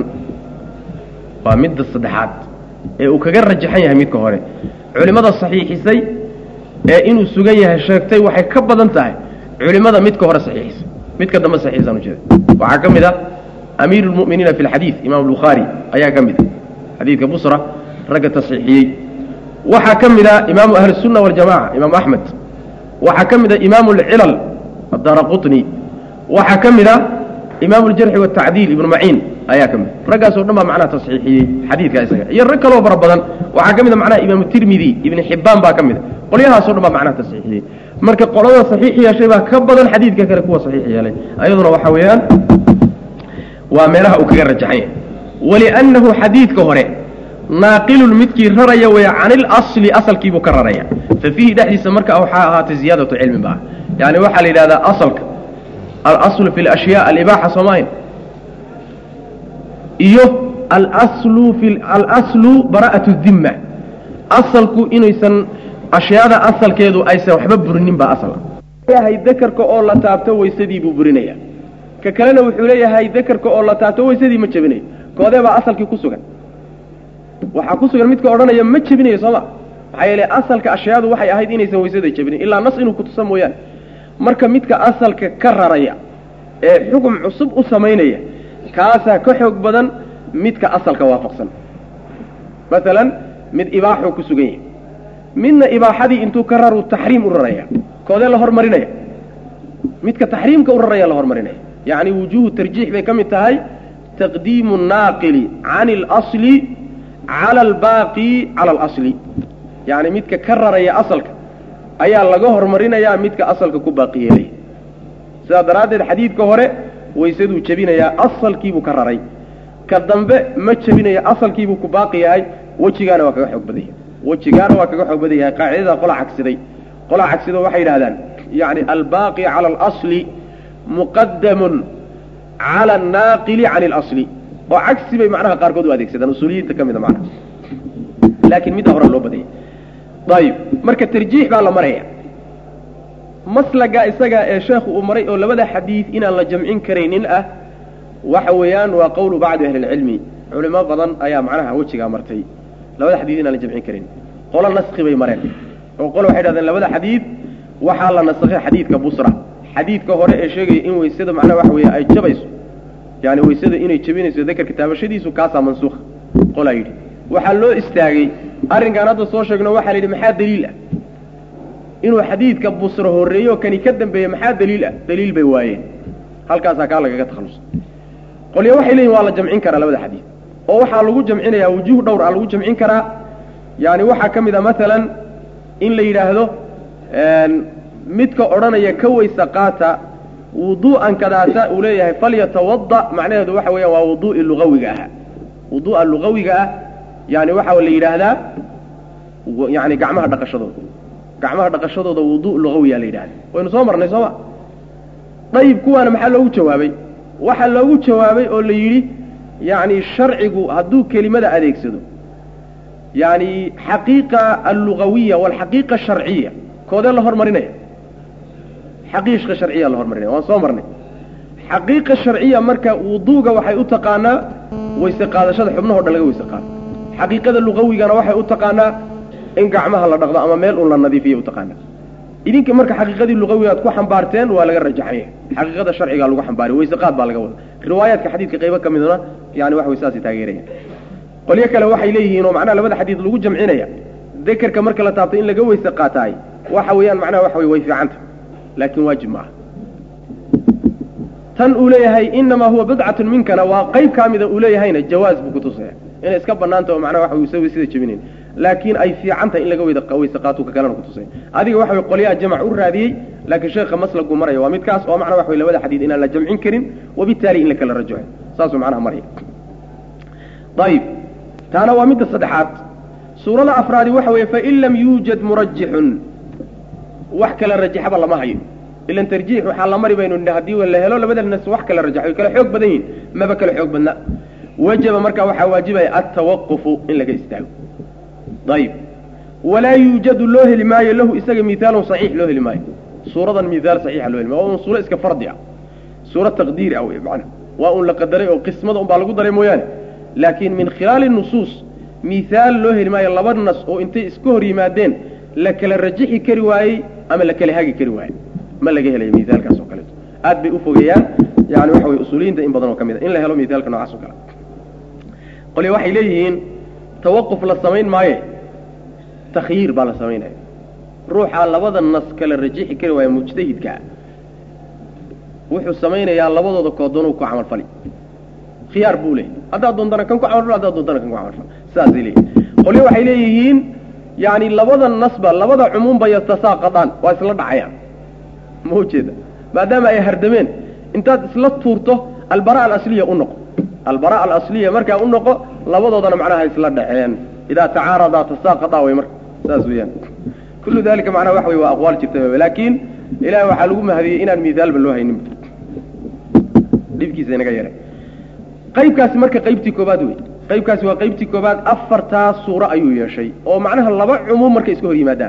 Speaker 1: waa midda saddexaad ee uu kaga rajaxan yahay midka hore culimmada saxiixisay ee inuu sugan yahay sheegtay waxay ka badan tahay culimmada midka hore saxiixisay midka dambe saxiixisaan ujeeda waxaa ka mid a amiiru lmu'miniina fi lxadiid imaam bukhaari ayaa ka mid a xadiidka busra ragga tasxiixiyey waxaa ka mid a imaamu ahlisunna waljamaca imaamu axmed waxaa ka mid a imaamu alcilal addaara qutni waxaa ka mid a imaamu ljarxi watacdiil ibnu maciin ayaa ka mid raggaas o dhan baa macnaha tasxiixiyey xadiidka isaga iyo rag kaloo fara badan waxaa ka mid a macnaha imaamu tirmidi ibni xibbaan baa ka mid a qolyahaas o dhan baa macnaha tasxiixiyey marka qolada saxiix yeeshay baa ka badan xadiidka kale kuwa saxiix yeelay ayaduna waxa weeyaan waa meelaha uu kaga rajaxan yahay waliannahu xadiidka hore naaqilun midkii raraya weya can ilasli asalkiibuu ka raraya fa fiihi dhexdiisa marka waxaa ahaatay ziyaadatu cilmi baa yani waxaa la yidhahdaa asalka alaslu fi lashyaa alibaaxa soomayn iyo alaslu fi alaslu bara'atu dimma asalku inaysan ashyaada asalkeedu aysan waxba burinin baa asal yahay dakarka oo la taabto weysadii buu burinaya ka kalena wuxuu leeyahay dakarka oo la taabto weysadii ma jebinayo koodee baa asalkii ku sugan waxaa ku sugan midka odhanaya ma jebinayo sooma maxaa yeele asalka ashyaadu waxay ahayd inaysan weysada jebinin ilaa nas inuu kutusa mooyaane marka midka asalka ka raraya ee xukun cusub u samaynaya kaasaa ka xoog badan midka asalka waafaqsan masalan mid ibaaxuu ku sugan yahay midna ibaaxadii intuu ka raruu taxriim u raraya koodee la hormarinaya midka taxriimka u raraya la hormarinaya yacni wujuuhu tarjiix bay ka mid tahay taqdiimu naaqili can اlasli cala albaaqi cala alasli yacni midka ka raraya asalka ayaa laga hormarinayaa midka asalka ku baaqi yeelaya sidaa daraaddeed xadiidka hore waysaduu jebinayaa asalkiibuu ka raray ka dambe ma jebinayo asalkiibuu ku baaqi yahay wejigaana waa kaga xoog badan yahay wejigaana waa kaga xoog badan yahay qaacidada qola cagsiday qola cagsido waxay yidhahdaan yacni albaaqi cala alasli muqadamun cala annaaqili cani alasli oo cagsi bay macnaha qaarkood u adeegsadaan usuuliyiinta ka mida macnaha laakiin midda hore loo badanya ayib marka tarjiix baa la maraya maslaga isaga ee sheekhu uu maray oo labada xadiid inaan la jamcin karaynin ah waxa weeyaan waa qowlu bacdi ahli lcilmi culimo badan ayaa macnaha wejigaa martay labada xadiid inaan la jamcin karin qolo naski bay mareen oo qole waxay dhahdeen labada xadiid waxaa la nasakhay xadiidka busra xadiidka hore ee sheegaya in weysada macnaha waxa weeye ay jabayso yani weysada inay jebinayso dakarka taabashadiisu kaasaa mansuukha qolaa yidhi waxaa loo istaagay arrinkaan hadda soo sheegno waxaa la yidhi maxaa daliil ah inuu xadiidka busro horreeyo kani ka dambeeye maxaa daliil ah daliil bay waayeen halkaasaa kaa lagaga takhallusa qolyo waxay leeyihin waa la jamcin karaa labada xadiid oo waxaa lagu jamcinayaa wujuuh dhowr ah lagu jamcin karaa yani waxaa ka mid a masalan in la yidhaahdo midka odhanaya ka weysa qaata wuduu'an kadaasa uu leeyahay falyatawada macnaheedu waxa weeyaan waa wuduu'i lugawiga ahaa wuduu'a lugawiga ah yani waxaa la yidhaahdaa yani gacmaha dhaqashadooda gacmaha dhaqashadooda wuduu lugawiyaa la yidhahda waynu soo marnay sooma dayib kuwaana maxaa loogu jawaabay waxaa loogu jawaabay oo la yidhi yani sharcigu hadduu kelimada adeegsado yani xaqiiqa allugawiya walxaqiiqa asharciya koodee la hormarinaya xaqiiqa sharciya la hormarinaya waan soo marnay xaqiiqa sharciya marka wuduuga waxay u taqaanaa weyse qaadashada xubnahoo dhan laga weyse qaado xaqiiqada lugawigana waxay u taqaanaa in gacmaha la dhaqdo ama meel un la nadiifiya utaqaanaa idinka marka xaqiiqadii lugawiga ad ku xambaarteen waa laga rajaxanya xaqiiqada sharcigaa lagu xambaariy weyse qaad baa laga wada riwaayaadka xadiidka qaybo ka miduna yani wax way saasay taageerayaan qolyo kale waxay leeyihiin oo macnaha labada xadiid lagu jamcinaya dekerka marka la taabto in laga weyse qaataay waxa weeyaan macnaha waxa wey way fiicanta laakiin waajib ma aha tan uu leeyahay inamaa huwa bidcatun minkana waa qayb kaa mida uu leeyahayna jawaaz buu kutusaya inay iska banaanta oo macnaha waxa isaga sida jebinayn laakiin ay fiican tahay in laga weyda weyse qaato ka kalena kutusay adiga waxa way qolyaha jamac u raadiyey laakiin sheekha maslagu maraya waa midkaas oo macnaha waxa way labada xadiid inaan la jamcin karin wabittaali in la kala rajaxo saasuu macnaha maraya ayib taana waa midda saddexaad suurada afraadi waxa weeye fain lam yuujad murajixun wax kala rajaxaba lama hayo ilan tarjiix waxaa la mari baynu haddii la helo labada nas wax kala rajaxo kala xoog badan yihin maba kala xoog badna wajaba markaa waxaa waajibaya altawaqufu in laga istaago ayib walaa yuujadu loo heli maayo lahu isaga mihaalun saxiix loo heli maayo suuradan mihaal saxiixa loo heli maayo waa un suuro iska fardi ah suuro taqdiiri ah wey macana waa un la qadaray oo qismada un baa lagu daray mooyaane laakiin min khilaali nusuus mihaal loo heli maayo laba nas oo intay iska hor yimaadeen la kala rajixi kari waayey ama la kala hagi kari waayey ma laga helayo mihaalkaas oo kaleeto aad bay ufogeeyaan yani waxa wey usuuliyiinta in badan oo ka mid a in la helo mihaalka noocaas oo kale qolya waxay leeyihiin tawaquf la samayn maaye takhyiir baa la samaynaya ruuxaa labada nas kala rajixi kari waaya mujtahidkaa wuxuu samaynayaa labadooda koodoonuu ku camalfali khiyaar buu leeyahy haddaad doontana kan ku camalfal haddaad doontana kan ku camalfal sidaasay leeyihin qolyo waxay leeyihiin yani labada nasba labada cumuumba yatasaaqadaan waa isla dhacayaan ma ujeeda maadaama ay hardameen intaad isla tuurto albara alasliya u noqo albara alasliya markaa u noqo labadoodana macnaha isla dhaceen idaa tacaaradaa tasaaqadaa way marka saas weeyaan kullu dalika macnaha waxa wey waa aqwaal jirta laakiin ilahay waxaa lagu mahadiyey inaan miaalba loo haynin dhibkiisa inaga yaray qaybkaasi marka qaybtii koobaad wey qaybkaasi waa qaybtii koobaad afartaa suuro ayuu yeeshay oo macnaha laba cumuum markay iska hor yimaadaan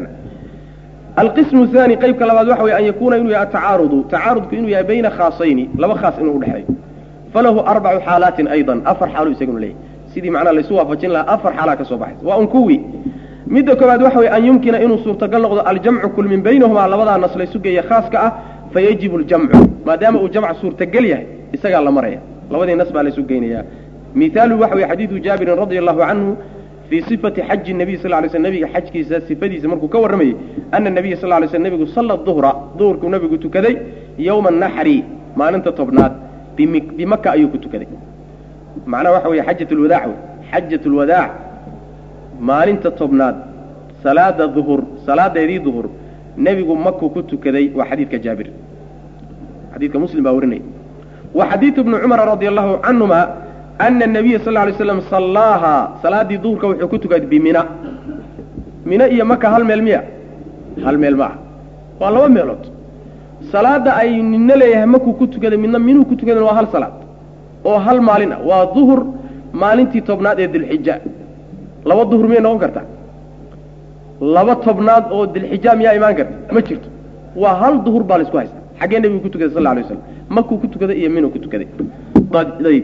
Speaker 1: alqismu haani qaybka labaad waxa wey an yakuuna inuu yahay atacaarudu tacaarudku inuu yahay bayna khaasayni laba khaas inuu udhexeeyo falahu arbacu xaalaatin aydan afar xaalu isaguna leeyahy sidii macnaha laysu waafajin lahaa afar xaalaa ka soo baxaysa waa un kuwii midda koobaad waxa wey an yumkina inuu suurtagal noqdo aljamcu kulmin baynahumaa labadaa nas laysu geeya khaaska ah fayajibu ljamcu maadaama uu jamc suurtagal yahay isagaa la maraya labadii nas baa laysu geynayaa mihaaluhu waxa wey xadiidu jaabirin radia allahu canhu fii sifati xaji nabiy sal lay sl nabiga xajkiisa sifadiisa markuu ka warramayey ana nabiya sal lay sl nabigu salla duhra duhurkuu nabigu tukaday yowma naxri maalinta tobnaad bimaka ayuu ku tukaday macnaha waxa wey xajat lwadaac wey xajat lwadaac maalinta tobnaad salaada duhur salaadeedii duhur nebigu makuu ku tukaday waa xadiidka jaabir xadiidka muslim baa warinaya wa xadiidu bni cumara radia allahu canhuma ana nabiya sal lay slam sallaaha salaadii duhurka wuxuu ku tukaday bimina mino iyo maka hal meel miya hal meel ma ah waa laba meelood salaada ay nina leeyahay makuu ku tukaday midna minuu ku tukadan waa hal salaad oo hal maalin ah waa duhur maalintii tobnaad ee dilxija laba duhur miyay noqon kartaa laba tobnaad oo dilxija miyaa imaan karta ma jirto waa hal duhur baa laisku haysta xaggee nebigu ku tukaday sal lla alay waslam makuu ku tukaday iyo minuu ku tukaday ayb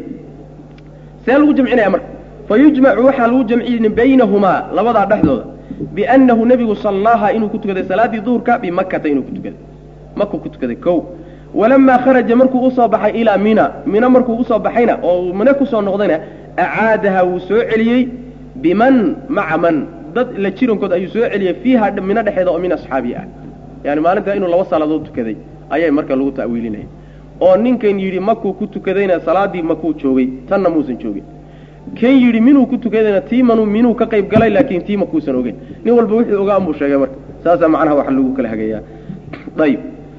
Speaker 1: see lagu jamcinaya marka fa yujmacu waxaa lagu jamcin baynahumaa labadaa dhexdooda biannahu nebigu sallaaha inuu ku tukaday salaaddii duhurka bimakata inuu ku tukaday makuu ku tukaday ko walamaa kharaja markuu usoo baxay ilaa mina mina markuu usoo baxayna oo mine kusoo noqdayna acaadaha wuu soo celiyey biman maca man dad la jirankood ayuu soo celiyey fiiha mino dhexeeda oo min asxaabi ah yani maalintaa inuu laba salaadood tukaday ayay marka lagu ta'wiilinaya oo ninkan yidhi makuu ku tukadayna salaaddii makuu joogay tanna muusan joogin kan yidhi minuu ku tukadayna tii manu minuu ka qayb galay laakiin tii makuusan ogeyn nin walba wuxuu ogaa unbuu sheegay marka saasaa macnaha waxa lagu kala hagayaa ayib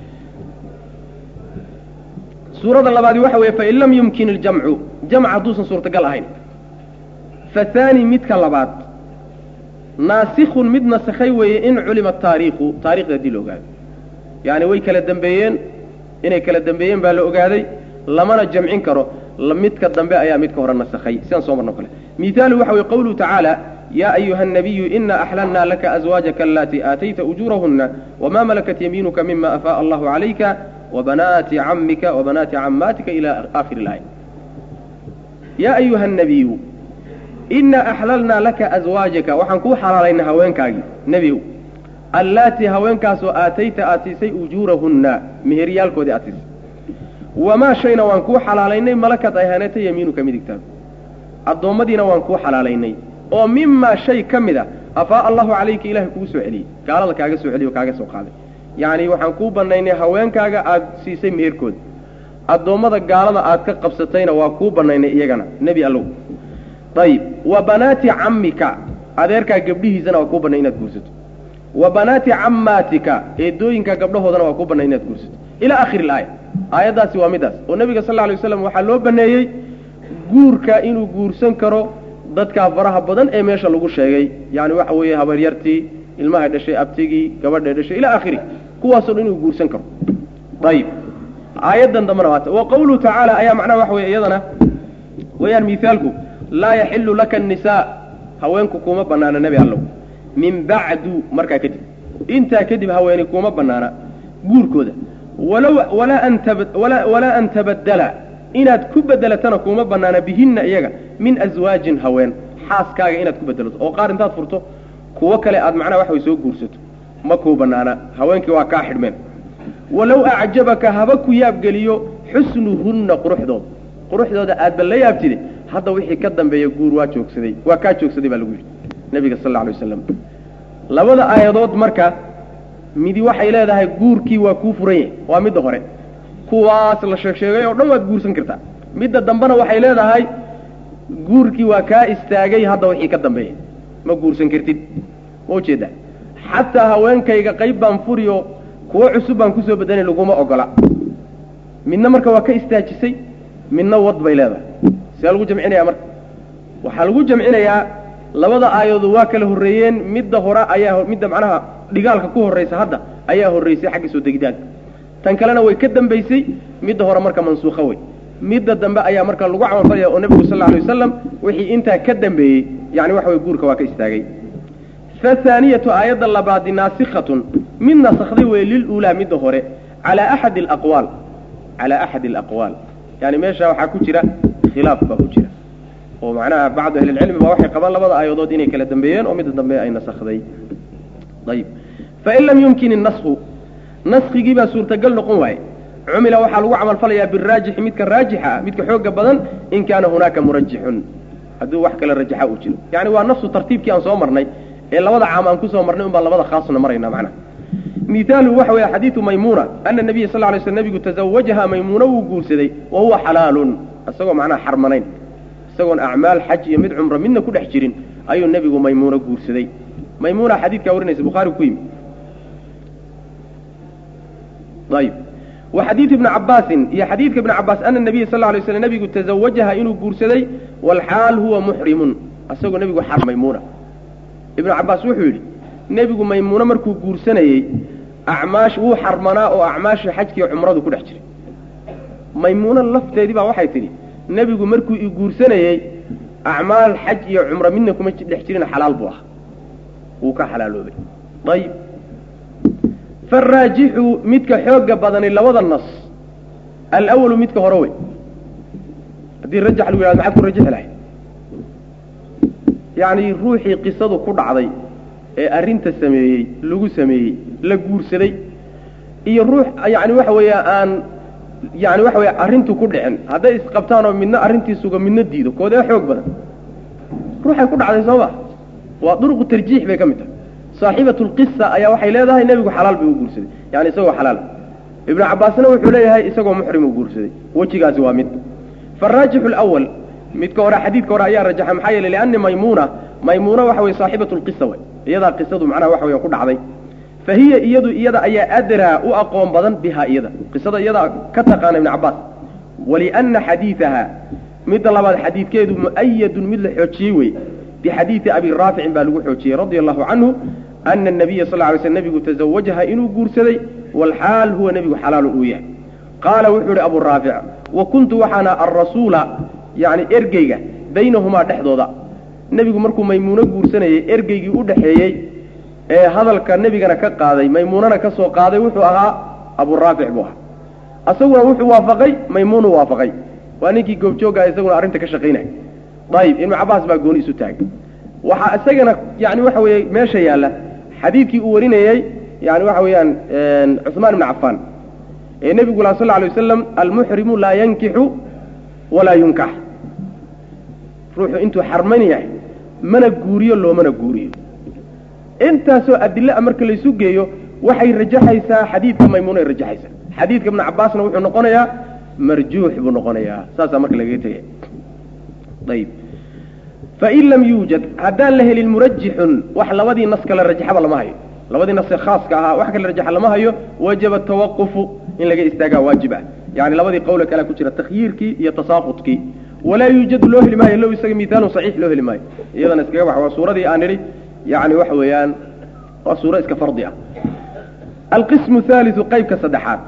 Speaker 1: suurada labaadi waxa weeye fain lam yumkin iljamcu jamc hadduusan suurtagal ahayn fahaani midka labaad naasikun mid nasakhay weeye in culima taariikhu taarikhda haddii la ogaado yani way kala dembeeyeen inay kala dembeeyeen baa la ogaaday lamana jamcin karo midka dambe ayaa midka hore nasakhay sidaan soo marno kale mihaalu waxa weye qawluhu tacaala yaa ayuha الnabiyu ina axlalnaa laka azwaajaka alatii aatayta ujuurahuna wama malakat yamiinuka mima afaaءa allahu calayka wabanaati camika wabanaati camaatika ila aakhiri اlaaya yaa ayuha الnabiyu ina axlalnaa laka azwaajaka waxaan kuu xalaalaynay haweenkaagii nebigow allaatii haweenkaasoo aatayta aad siisay ujuurahunna meheryaalkoodii aad siisay wamaa shayna waan kuu xalaalaynay malakad ay haneeta yamiinuka midigtaadu addoommadiina waan kuu xalaalaynay oo mimaa shay ka mid a afaa'a allahu calayka ilaahay kugu soo celiyey gaalada kaaga soo celiy oo kaaga soo qaaday yacni waxaan kuu bannaynay haweenkaaga aad siisay meherkooda addoommada gaalada aad ka qabsatayna waa kuu bannaynay iyagana nebi allow ayib wa banaati cammika adeerkaa gabdhihiisana waa kuu bannay inaad guursato wa banaati cammaatika eedooyinka gabdhahoodana waa kuu bannay inaad guursato ilaa akhiri ilaaya aayaddaasi waa middaas oo nebiga sal lla alay waslam waxaa loo banneeyey guurka inuu guursan karo dadkaa faraha badan ee meesha lagu sheegay yani waxa weeye habaryartii ilmahay dhashay abtigii gabadhay dhashay ilaa akhiri kuwaasoo dhan inuu guursan karo ayib aayaddan dambena waata wa qawluhu tacaala ayaa macnaha waxa weye iyadana wayaan miaalku laa yaxilu laka annisaa haweenku kuma banaana nebi allow min bacdu markaa kadib intaa kadib haweeni kuma banaana guurkooda walaw walaa an walaa an tabaddala inaad ku bedelatana kuma banaana bihinna iyaga min aswaajin haween xaaskaaga inaad ku bedelato oo qaar intaad furto kuwo kale aad macnaha wax way soo guursato ma kuu banaana haweenkii waa kaa xidhmeen walow acjabaka haba ku yaabgeliyo xusnuhunna quruxdooda quruxdooda aadba la yaabtide hadda wixii ka dambeeya guur waa joogsaday waa kaa joogsaday baa lagu yidhi nabiga sal alla alay wasalam labada aayadood marka midi waxay leedahay guurkii waa kuu furan yahay waa midda hore kuwaas la sheeg sheegay oo dhan waad guursan kartaa midda dambena waxay leedahay guurkii waa kaa istaagay hadda wixii ka dambeeya ma guursan kartid ma ujeedaa xataa haweenkayga qayb baan furiyo kuwo cusub baan kusoo bedelay laguma ogola midna marka waa ka istaajisay midna wad bay leedahay see lagu jamcinaya marka waxaa lagu jamcinayaa labada aayoodu waa kala horreeyeen midda hore ayaa midda macnaha dhigaalka ku horraysa hadda ayaa horraysay xagga soo degitaanka tan kalena way ka dambaysay midda hore marka mansuukha wey midda dambe ayaa marka lagu camalfalaya oo nebigu sal alay wasalam wixii intaa ka dambeeyey yani waxa way guurka waa ka istaagay fahaaniyatu aayadda labaadi naasikhatun mid nasakday wey liluulaa midda hore calaa axadi alaqwaal calaa axadi alaqwaal yani meesha waxaa ku jira khilaaf baa ku jira oo macnaha bacdu ahlilcilmi baa waxay qabaan labada aayadood inay kala dambeeyeen oo midda dambe ay nasakday ayib fain lam yumkin innasku naskigii baa suurtagal noqon waaye cumila waxaa lagu camalfalayaa biraajixi midka raajixa ah midka xooga badan in kaana hunaaka murajixun hadduu wax kale rajaxa uu jiro yani waa nafsu tartiibkii aan soo marnay ee labada caam aan kusoo marnay un baan labada khaasna marayna macnaha mihaaluhu waxa weeye xadiidu maymuuna ana nabiya sal lay sl nebigu tazawajaha maymuuna wuu guursaday wa huwa xalaalun isagoo macnaha xarmanayn isagoon acmaal xaj iyo mid cumro midna ku dhex jirin ayuu nebigu maymuuna guursaday maymuuna xadiidkaa warinaysa bukhaari ku yimi ayib wa xadiidu ibni cabaasin iyo xadiidka ibni cabaas ana nabiya sal lay slam nebigu tazawajaha inuu guursaday walxaal huwa muxrimun isagoo nebigu xar maymuuna ibnu cabaas wuxuu yidhi nebigu maymuune markuu guursanayey acmaash wuu xarmanaa oo acmaashii xajkiiyo cumradu ku dhex jiray maymuune lafteedii baa waxay tidhi nebigu markuu i guursanayey acmaal xaj iyo cumro midna kuma dhex jirin xalaal buu ahaa wuu ka xalaaloobay ayib faraajixu midka xooga badani labada nas alawalu midka hore wey haddii rajax lagu yihahdo maxaad ku rajixi lahay yacni ruuxii qisadu ku dhacday ee arrinta sameeyey lagu sameeyey la guursaday iyo ruux yani waxa weeya aan yani waxa weya arrintu ku dhicin hadday isqabtaan oo midna arrintii sugo midna diido koodee xoog badan ruuxay ku dhacday soo ma waa duruqu tarjiix bay ka mid tahay saaxibatu lqisa ayaa waxay leedahay nebigu xalaal bay u guursaday yani isagoo xalaal ibnu cabbaasna wuxuu leeyahay isagoo muxrim u guursaday wejigaasi waa mid faraajixu lwal midka hore xadiidka hore ayaa rajaxa maxaa yeelay lianni maymuuna maymuuna waxa weye saaxibatu lqisa wey iyadaa qisadu macnaha waxa weya ku dhacday fa hiya iyadu iyada ayaa adraa u aqoon badan bihaa iyada qisada iyadaa ka taqaana ibnu cabbaas walianna xadiidaha midda labaad xadiidkeedu mu'ayadun mid la xoojiyey wey bixadiidi abi raaficin baa lagu xoojiyey radia allahu canhu ana nabiya sal lay sl nebigu tazawajaha inuu guursaday walxaal huwa nebigu xalaalu uu yahay qaala wuxuu ihi abu raafic wa kuntu waxaana alrasuula yani ergeyga baynahumaa dhexdooda nebigu markuu maymuuno guursanayey ergeygii u dhexeeyey ee hadalka nebigana ka qaaday maymuunana ka soo qaaday wuxuu ahaa aburaafic buu ahaa asaguna wuxuu waafaqay maymuunu waafaqay waa ninkii goobjoogaa isaguna arrinta ka shaqaynaya ayib ibnu cabbaas baa gooni isu taagay waxaa isagana yani waxa weeye meesha yaalla xadiidkii uu warinayey yani waxa weeyaan cuثmaan ibn cafaan ee nebigu la sal alay wasalam almuxrimu laa yankixu walaa yunkax ruuxu intuu xarman yahay mana guuriyo loomana guuriyo intaasoo adila marka laysu geeyo waxay rajaxaysaa xadiidka maymuunay rajaxaysaa xadiidka ibnu cabbaasna wuxuu noqonayaa marjuux buu noqonayaa saasaa marka lagaga tegaya ayib fain lam yuujad haddaan la helin murajixun wax labadii nas kale rajaxaba lama hayo labadii nas khaaska ahaa wax kale rajaxa lama hayo wajaba tawaqufu in laga istaagaa waajib ah yani labadii qowle kalea ku jira takhyiirkii iyo tasaaqudkii walaa yuujadu loo heli maayo low isaga mihaalun saxiix loo heli maayo iyadana iskaga bax waa suuradii aan nidhi yani waxa weeyaan waa suuro iska fardi ah alqismu haaliu qaybka saddexaad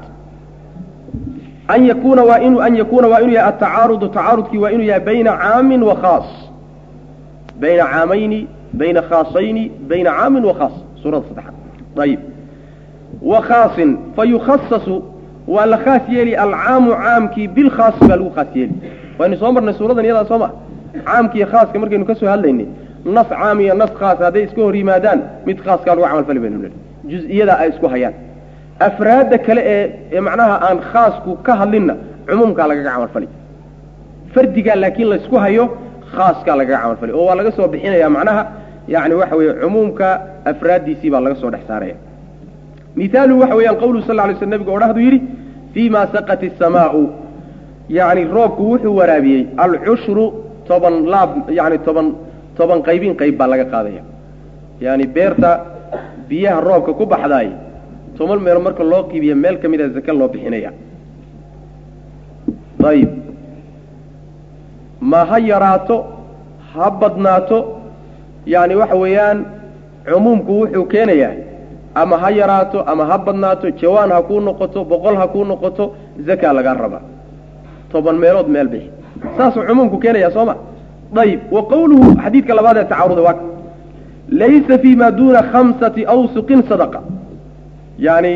Speaker 1: an yakuna waa inu an yakuuna waa inuu yahay atacaarudu tacaarudkii waa inuu yahay bayna caamin wa khaas bayna caamayni bayna khaasayni bayna caamin wa khaas suurada saddexaad ayib wa khaasin fayukhasasu waa la khaas yeeli alcaamu caamkii bilkhaasi baa lagu khaas yeeli waynu soo marnay suuradan iyadaa soo ma caamkiiyo khaaska markaynu ka soo hadlaynay nas caam iyo nas khaas hadday iska hor yimaadaan mid khaaskaa lagu camalfali baynu nihi juz-iyada ay isku hayaan afraadda kale ee ee macnaha aan khaasku ka hadlinna cumuumkaa lagaga camalfali fardigaa laakiin laysku hayo khaaskaa lagaga camalfali oo waa laga soo bixinaya macnaha yani waxa weeye cumuumka afraaddiisii baa laga soo dhex saaraya mihaaluhu waxa weeyaan qawluhu sal ly sl nebigu odhahdu yidhi fii ma saqat isamaau yacni roobku wuxuu waraabiyey alcushru toban laab yani toban toban qaybin qayb baa laga qaadaya yani beerta biyaha roobka ku baxdaay toban meel marka loo qiibiya meel ka mida zake loo bixinaya ayib ma ha yaraato ha badnaato yani waxa weeyaan cumuumku wuxuu keenayaa ama ha yaraato ama ha badnaato jawaan ha kuu noqoto boqol ha kuu noqoto zakaa lagaa rabaa toban meelood meel bixi saasuu cumuumku keenaya soo ma ayib wa qawluhu xadiidka labaad ee tacaaruda waa laysa fi ma duuna khamsati awsuqin sadaqa yani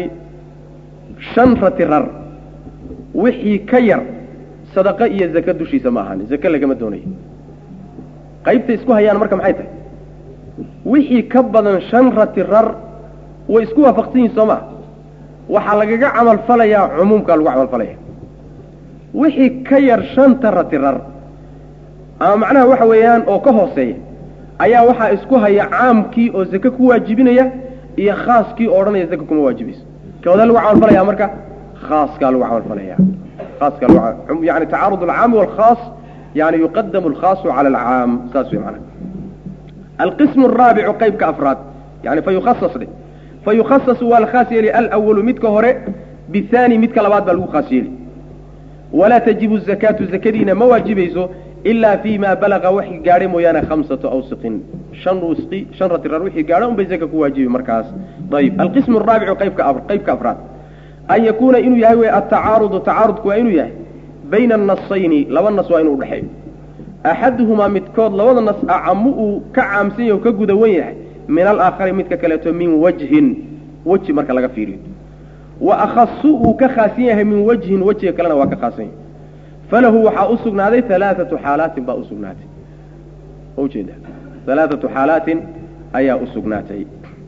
Speaker 1: shan rati rar wixii ka yar sadaqa iyo zake dushiisa ma ahaani zake lagama doonayo qaybta isku hayaan marka maxay tahay wixii ka badan shan rati rar way isku waafaqsan yihin soo maa waxaa lagaga camalfalayaa cumuumkaa lagu camalfalaya wixii ka yar shanta rati rar ama macnaha waxa weeyaan oo ka hooseeya ayaa waxaa isku haya caamkii oo zake ku waajibinaya iyo khaaskii oo odhanaya zake kuma waajibayso kawada lagu camalfalaya marka khaaskaa lagu camalfalaya khaaska yani tacaarud alcaami walkhaas yani yuqadamu alkhaasu cala alcaam saas wey macnaha alqismu araabicu qaybka afraad yani fa yukhasas dhe fa yukhasasu waa la khaas yeeli alwalu midka hore bihaani midka labaad baa lagu khaas yeeli walaa tajibu zakaatu zakadiina ma waajibayso ilaa fi ma balaga waxii gaadhay mooyaane khamsatu awsiqin shan usqi shan ratirar wixii gaadho un bay zaka ku waajibi markaas ayib alqismu araabicu qaybka qaybka afraad an yakuuna inuu yahay wey atacaarudu tacaarudku waa inuu yahay bayna annasayni laba nas waa inuu udhexeeyo axaduhumaa midkood labada nas acamu uu ka caamsan yahy o ka gudawan yahay min alaakhari midka kaleeto min wajhin weji marka laga fiiriyo wa akhasu uu ka khaasan yahay min wajhin wejiga kalena waa ka khaasan yahay falahu waxaa u sugnaaday alaaatu xaalaatin baa usugnaatay ujeeda alaaatu xaalaatin ayaa u sugnaatay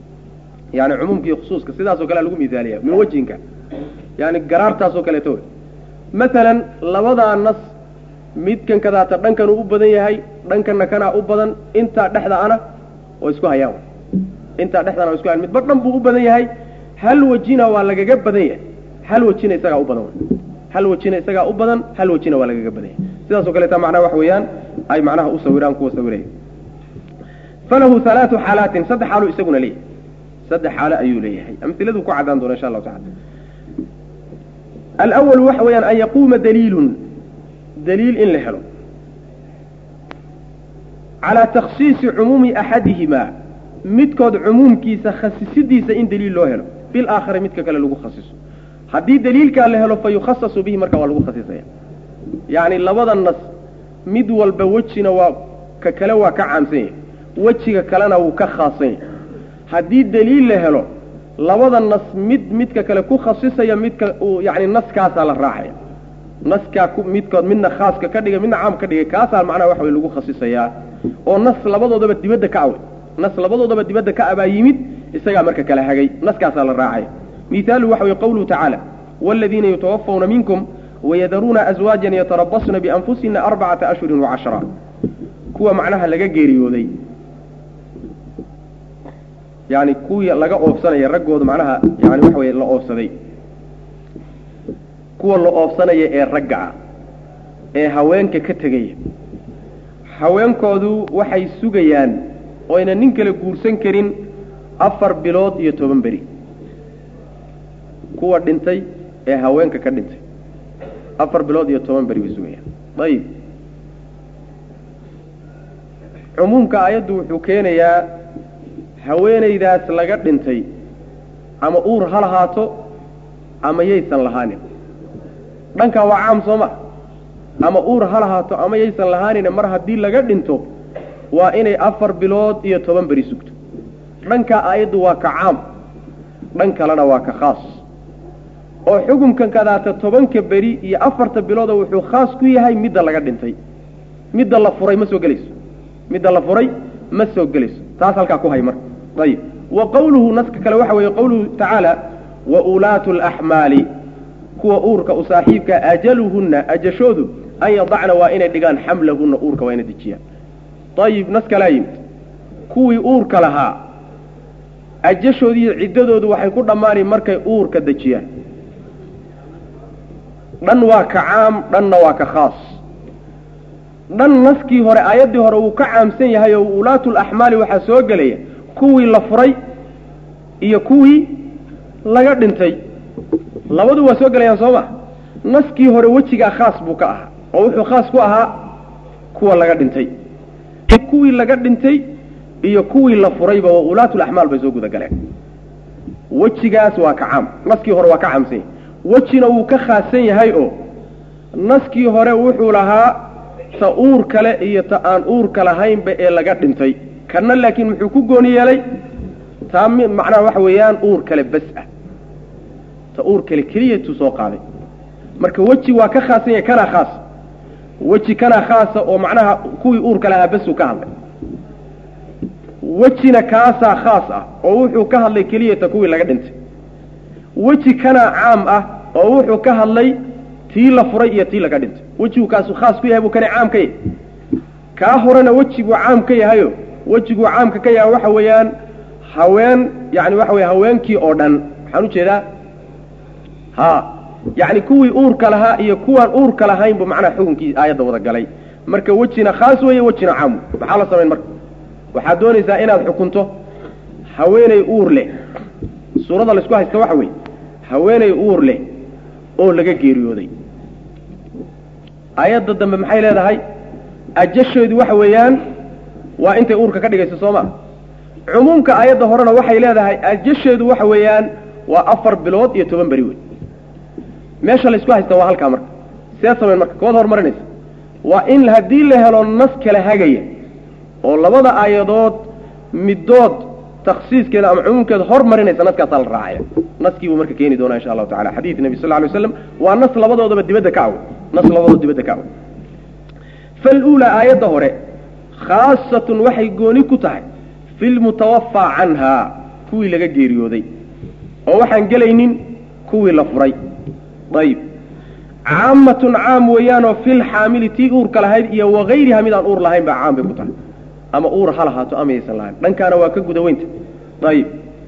Speaker 1: yani cumuumkii khusuuska sidaasoo kalea lagu miaaliya min wejhinka yani garaartaasoo kaleeto maalan labadaa nas midkan kadaata dhankanuu u badan yahay dhankanna kanaa u badan intaa dhexda ana oo isku hayaan intaa dhexdana waa isku hayaan midba dhan buu u badan yahay hal wejina waa lagaga badan yahay hal wejina isagaa u badan hal wejina isagaa u badan hal wejina waa lagaga badan yahay sidaasoo kaleeta macnaha waxa weeyaan ay macnaha u sawiraan kuwa sawiraya falahu halaatu xaalaatin saddex xaaluu isaguna leeyahay saddex xaalo ayuu leeyahay amiladu ku cadaan doona insha allahu tacala alwalu waxa weeyaan an yaquuma daliilun daliil in la helo calaa takhsiisi cumuumi axadihimaa midkood cumuumkiisa khasisidiisa in daliil loo helo bilaakhari midka kale lagu khasiso haddii daliilkaa la helo fa yukhasasu bihi marka waa lagu khasisaya yacni labada nas mid walba wejina waa ka kale waa ka caamsan yahay wejiga kalena wuu ka khaasan yahay haddii daliil la helo labada nas mid midka kale ku khasisaya midka yani naskaasaa la raacaya naskaa midkood midna khaaska ka dhigay midna caam ka dhigay kaasaa macnaha waxa wey lagu khasisayaa oo nas labadoodaba dibadda ka awe nas labadoodaba dibadda ka abaa yimid isagaa marka kala hagay naskaasaa la raacaya mihaalu waxa wey qawluhu tacaala waaladiina yutawafawna minkum wayadaruuna aswaajan yatarabasna bianfusina arbacata ashhurin wacashra kuwa macnaha laga geeriyooday yani kuwii laga oofsanaya raggooda macnaha yani waxa weye la oofsaday kuwa la oofsanaya ee ragga ah ee haweenka ka tegaya haweenkoodu waxay sugayaan oyna nin kale guursan karin afar bilood iyo toban beri kuwa dhintay ee haweenka ka dhintay afar bilood iyo toban beri bay sugayaan ayib cumuumka aayaddu wuxuu keenayaa haweenaydaas laga dhintay ama uur ha lahaato ama yaysan lahaanin dhankaa waa caam soo ma ama uur ha lahaato ama yaysan lahaanin mar haddii laga dhinto waa inay afar bilood iyo toban beri sugto dhankaa aayaddu waa ka caam dhan kalena waa ka khaas oo xukunkan kadaata tobanka beri iyo afarta bilooda wuxuu khaas ku yahay midda laga dhintay midda la furay ma soo gelayso midda la furay ma soo gelayso taas halkaa ku hay marka ayib wa qawluhu naska kale waxa weeye qawluhu tacaala wa ulaatu alaxmaali kuwa uurka u saaxiibka ajaluhunna ajashoodu an yadacna waa inay dhigaan xamlahunna uurka waa inay dejiyaan ayib nas kalaa yimid kuwii uurka lahaa ajashoodiiyo ciddadoodu waxay ku dhammaani markay uurka dejiyaan dhan waa ka caam dhanna waa ka khaas dhan naskii hore aayaddii hore wuu ka caamsan yahay oo ulaatu laxmaali waxaa soo gelaya kuwii la furay iyo kuwii laga dhintay labadu waa soo gelayaan soo ma naskii hore wejigaa khaas buu ka ahaa oo wuxuu khaas ku ahaa kuwa laga dhintay kuwii laga dhintay iyo kuwii la furayba waa ulaatulaxmaal bay soo guda galeen wejigaas waa ka caam naskii hore waa ka caamsan yahay wejina wuu ka khaasan yahay oo naskii hore wuxuu lahaa ta uur kale iyo ta aan uurka lahaynba ee laga dhintay kanna laakiin muxuu ku gooni yeelay taa mi macnaha waxa weeyaan uur kale bas ah ta uur kale keliyatuu soo qaaday marka weji waa ka khaasan yahay kanaa khaas weji kanaa khaasa oo macnaha kuwii uurka lahaa basuu ka hadlay wejina kaasaa khaas ah oo wuxuu ka hadlay keliyata kuwii laga dhintay weji kanaa caam ah oo wuxuu ka hadlay tii la furay iyo tii laga dhintay wejigu kaasu khaas ku yahay buu kana caam ka yahay kaa horena wejiguu caam ka yahayo wejiguu caamka ka yahay waxa weeyaan haween yani waxa weye haweenkii oo dhan waxaan ujeedaa ha yacni kuwii uurka lahaa iyo kuwaan uurka lahayn bu macnaha xukunkii aayadda wada galay marka wejina khaas weeye wejina caam maxaa la samayn marka waxaad doonaysaa inaad xukunto haweeney uur leh suuradda laisku haysta waxa weeye haweeney uur leh oo laga geeriyooday aayadda dambe maxay leedahay ajasheedu waxa weeyaan waa intay uurka ka dhigayso soo ma cumuumka aayadda horena waxay leedahay ajasheedu waxa weeyaan waa afar bilood iyo toban beri wey meesha laysku haysta waa halkaa marka seed samayn marka kood horumarinaysa waa in haddii la helo nas kala hagaya oo labada aayadood middood taksiiskeeda ama cumuumkeeda hormarinaysa naskaasaa la raacaya naskii buu marka keeni doonaa insha allahu tacala xadiid nebi sal ly slam waa nas labadoodaba dibadda ka awe nas labadooda dibadda ka awe faluulaa aayadda hore khaasatun waxay gooni ku tahay fi lmutawafaa canhaa kuwii laga geeriyooday oo waxaan gelaynin kuwii la furay ayib caamatun caam weeyaanoo filxaamili tii uurka lahayd iyo wakayriha mid aan uur lahayn baa caam bay ku tahay ama uur ha lahaato ama yaysan lahayn dhankaana waa ka guda weynta ayib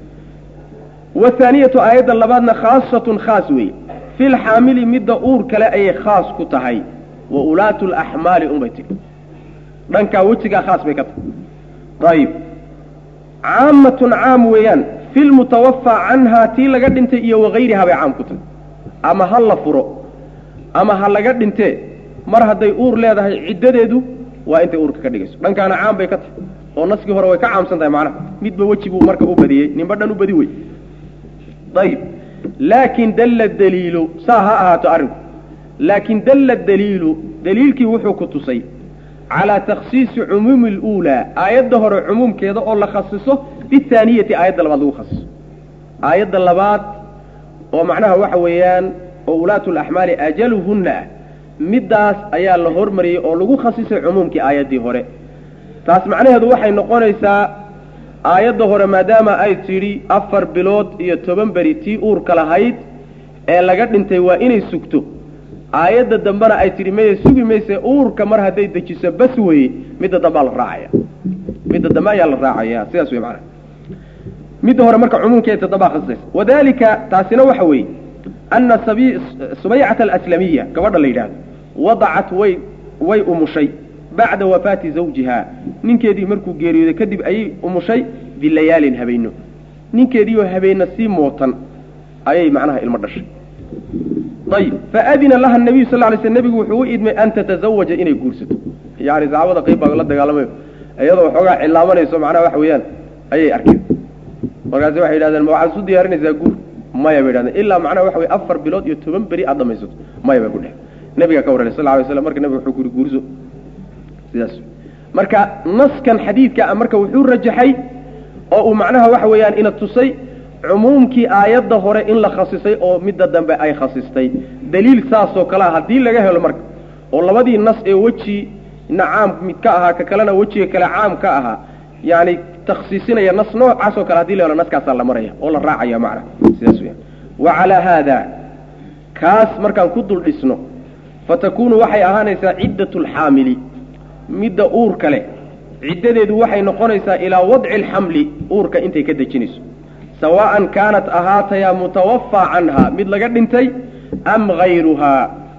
Speaker 1: wathaaniyatu aayadda labaadna khaasatun khaas weeye filxaamili midda uur kale ayay khaas ku tahay wa ulaatu laxmaali unbay tiri dhankaa wejigaa khaas bay ka tahay ayib caamatun caam weeyaan filmutawafaa canhaa tii laga dhintay iyo wakayriha bay caam ku tahay ama ha la furo ama ha laga dhintee mar hadday uur leedahay ciddadeedu waa intay uurka ka dhigayso dhankaana caam bay ka tahay oo naskii hore way ka caamsan tahay macnaha midba weji buu marka u badiyey ninba dhan u badi wey ayib laakin dalla daliilu saa ha ahaato arrinku laakin dalla daliilu daliilkii wuxuu ku tusay calaa takhsiisi cumuumi luulaa aayadda hore cumuumkeeda oo la khasiso bihaaniyati aayadda labaad lagu khasiso aayadda labaad oo macnaha waxa weeyaan oo ulaatu laxmaali ajaluhunna ah middaas ayaa la hormariyey oo lagu khasisay cumuumkii aayaddii hore taas macnaheedu waxay noqonaysaa aayadda hore maadaama ay tidhi afar bilood iyo toban beri tii uurka lahayd ee laga dhintay waa inay sugto aayadda dambena ay tidhi maya sugi mayse uurka mar hadday dejiso bas weye midda dambaa la raacaya midda dambe ayaa la raacaya sidaas wey macnaha midda hore marka cumuumkeeda dambaa khasisaysa wadalika taasina waxa weeye ana subaycata alaslamiya gabadha la yidhaahdo wadacat way way umushay bacda wafaati zawjiha ninkeedii markuu geeriyooday kadib ayay umushay bilayaalin habeenno ninkeediioo habeenna sii mootan ayay macnaha ilmo dhashay ayib faadina laha nabiyu sal lay sl nebigu wuxuu u idmay an tatazawaja inay guursato yani saxaabada qayb baa la dagaalamayo iyadoo waxoogaa cilaamanayso macnaha waxa weeyaan ayay arkeen markaasi waxay yidhahdeen ma waxaad isu diyaarinaysaa guur maya bay yidhahdeen ilaa macnaha waxa weye afar bilood iyo toban beri aad dhamaysato maya bay ku dheh nabigaa ka warranay sal lay slam marka nebiga wuxuu kuri guurso sidaas marka naskan xadiidka marka wuxuu rajaxay oo uu macnaha waxa weeyaan ina tusay cumuumkii aayadda hore in la khasisay oo midda dambe ay khasistay daliil saasoo kalea haddii laga helo marka oo labadii nas ee weji na caam mid ka ahaa ka kalena wejiga kale caam ka ahaa yani takhsiisinaya nas noocaas oo kale hadii la helo naskaasaa la maraya oo la raacaya macna sidaas weyaan wa calaa haada kaas markaan ku dul dhisno fatakunu waxay ahaanaysaa ciddatu alxaamili midda uurka leh ciddadeedu waxay noqonaysaa ilaa wadci alxamli uurka intay ka dejinayso sawaa'an kaanat ahaatayaa mutawafaa canha mid laga dhintay am hayruhaa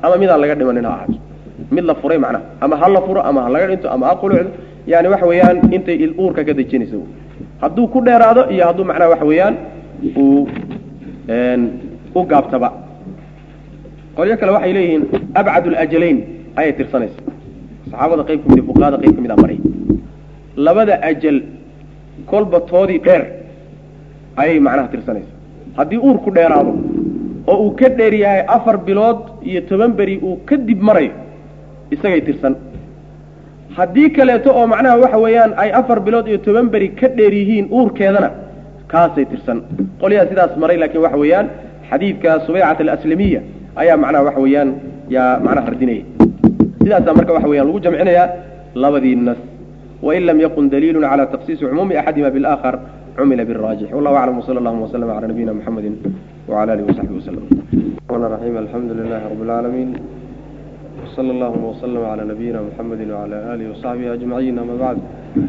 Speaker 1: ama midaan laga dhimanin ha ahaato mid la furay macnaha ama ha la furo ama ha laga dhinto ama ha qulucdo yani waxa weeyaan intay uurka ka dejinaysa hadduu ku dheeraado iyo hadduu macnaha waxa weeyaan uu u gaabtaba qolyo kale waxay leeyihiin abcad alajalayn ayay tirsanaysa saxaabada qayb ka mid fuqahada qayb ka mid a maray labada ajal kolba toodii dheer ayay macnaha tirsanaysa haddii uur ku dheeraado oo uu ka dheer yahay afar bilood iyo toban beri uu kadib marayo isagay tirsan haddii kaleeto oo macnaha waxa weeyaan ay afar bilood iyo toban beri ka dheer yihiin uurkeedana kaasay tirsan qolyaha sidaas maray laakiin waxa weeyaan xadiidka subaycat alaslamiya ayaa macnaha waxa weeyaan yaa macnaha radinaya sidaasaa marka waxa weyan lagu jamcinayaa labadii nas wain lam yakun daliilu cala taksiisi cumuumi axadima biاlآkhar cumila bالraajix wallahu aclam wsala allahuma wslama cala nabiyina mxamedi wcala alihi wasaxbihi waslm الرحمن الرحيم الحمد لله رب العالمين وصلى اللهم وسلم على نبينا محمد وعلى آله وصحبه أجمعين أما بعد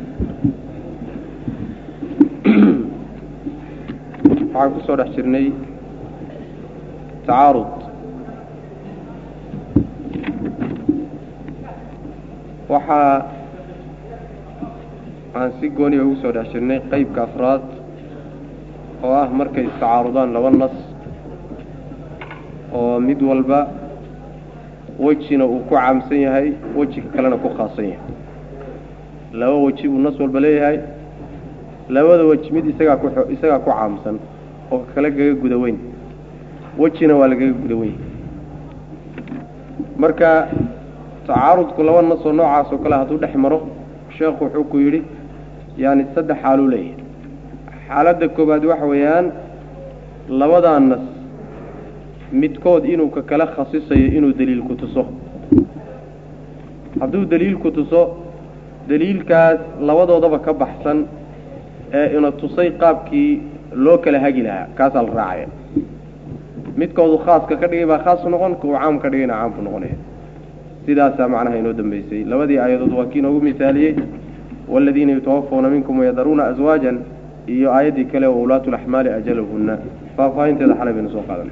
Speaker 1: waxaan ku soo dhex jirnay tacaarud waxaa aan si gooniya ugu soo dhex jirnay qeybka afraad oo ah markay istacaarudaan laba nas oo mid walba wejina uu ku caamsan yahay wejiga kalena ku khaasan yahay laba weji buu nas walba leeyahay labada weji mid isagaa ku isagaa ku caamsan oo kale gaga guda weyn wejina waa lagaga guda weyn marka tacaarudku laba nas oo noocaas oo kale hadduu dhex maro sheekhu wuxuu ku yidhi yaani saddex xaaluu leeyahay xaaladda koowaad waxa weeyaan labadaa nas midkood inuu ka kala khasisayo inuu daliil ku tuso hadduu daliil ku tuso daliilkaas labadoodaba ka baxsan ee ina tusay qaabkii loo kala hagi lahaa kaasaa la raacaya midkoodu khaaska ka dhigay baa khaas noqon ka uu caam ka dhigayna caamku noqonaya sidaasaa macnaha inoo dambeysay labadii aayadood waa kii inoogu misaaliyey waaladiina yutawafawna minkum wayadaruuna aswaajan iyo aayaddii kale wa ulaatu laxmaali ajalahunna faahfaahinteeda xalay baynu soo qaadanay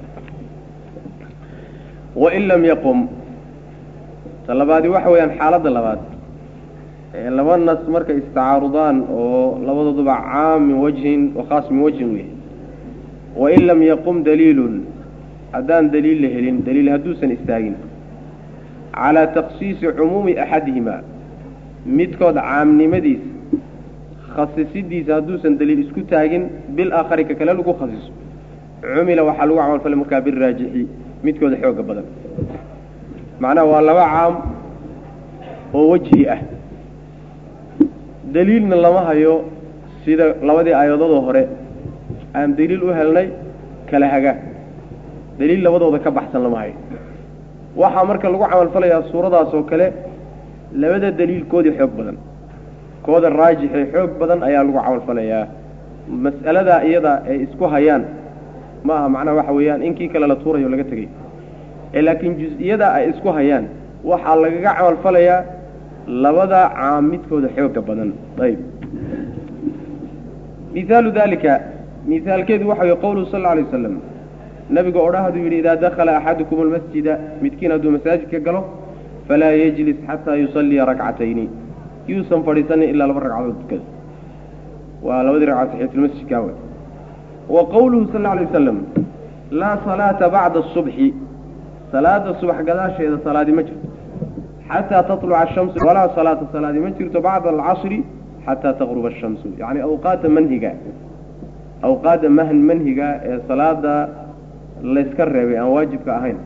Speaker 1: wain lam yaqum ta labaadi waxa weeyaan xaaladda labaad laba nas markay istacaarudaan oo labadooduba caam min wajhin wa khaas min wajhin wey wain lam yaqum daliilun haddaan daliil la helin daliil hadduusan istaagin calaa takhsiisi cumuumi axadihima midkood caamnimadiisa khasisidiisa hadduusan daliil isku taagin bil aakhari ka kale lagu khasiso cumila waxaa lagu camalfalay markaa biraajixi midkooda xooga badan macnaha waa laba caam oo wejhi ah daliilna lama hayo sida labadii aayadoodoo hore aan daliil u helnay kala hagaa daliil labadooda ka baxsan lama hayo waxaa marka lagu camalfalayaa suuradaas oo kale labada daliilkoodii xoog badan kooda raajixee xoog badan ayaa lagu camalfalayaa mas'aladaa iyada ay isku hayaan ma aha macnaha waxa weeyaan in kii kale la tuurayo laga tegay ee laakiin jus-iyada ay isku hayaan waxaa lagaga camalfalayaa labada caam midkooda xooga badan ayb mihaalu dalika mihaalkeedu waxa wey qowluhu sal lla alay waslam nabiga odhahaduu yidhi idaa dakhala axadukum almasjida midkiin hadduu masaajidka galo falaa yejlis xataa yusalliya rakcatayni yuusan fadhiisanin ilaa laba ragcadood tukado waa labadii ragcad taxiyatulmasjidka wey wa qowluhu sal lla alay wasalam laa salaata bacda asubxi salaada subax gadaasheeda salaadi ma jirto xataa taluca ashamsu walaa salaata salaadi ma jirto bacda alcasri xataa taqruba ashamsu yacni awqaadda manhiga awqaadda mahn manhiga ee salaada layska reebay aan waajibka ahayn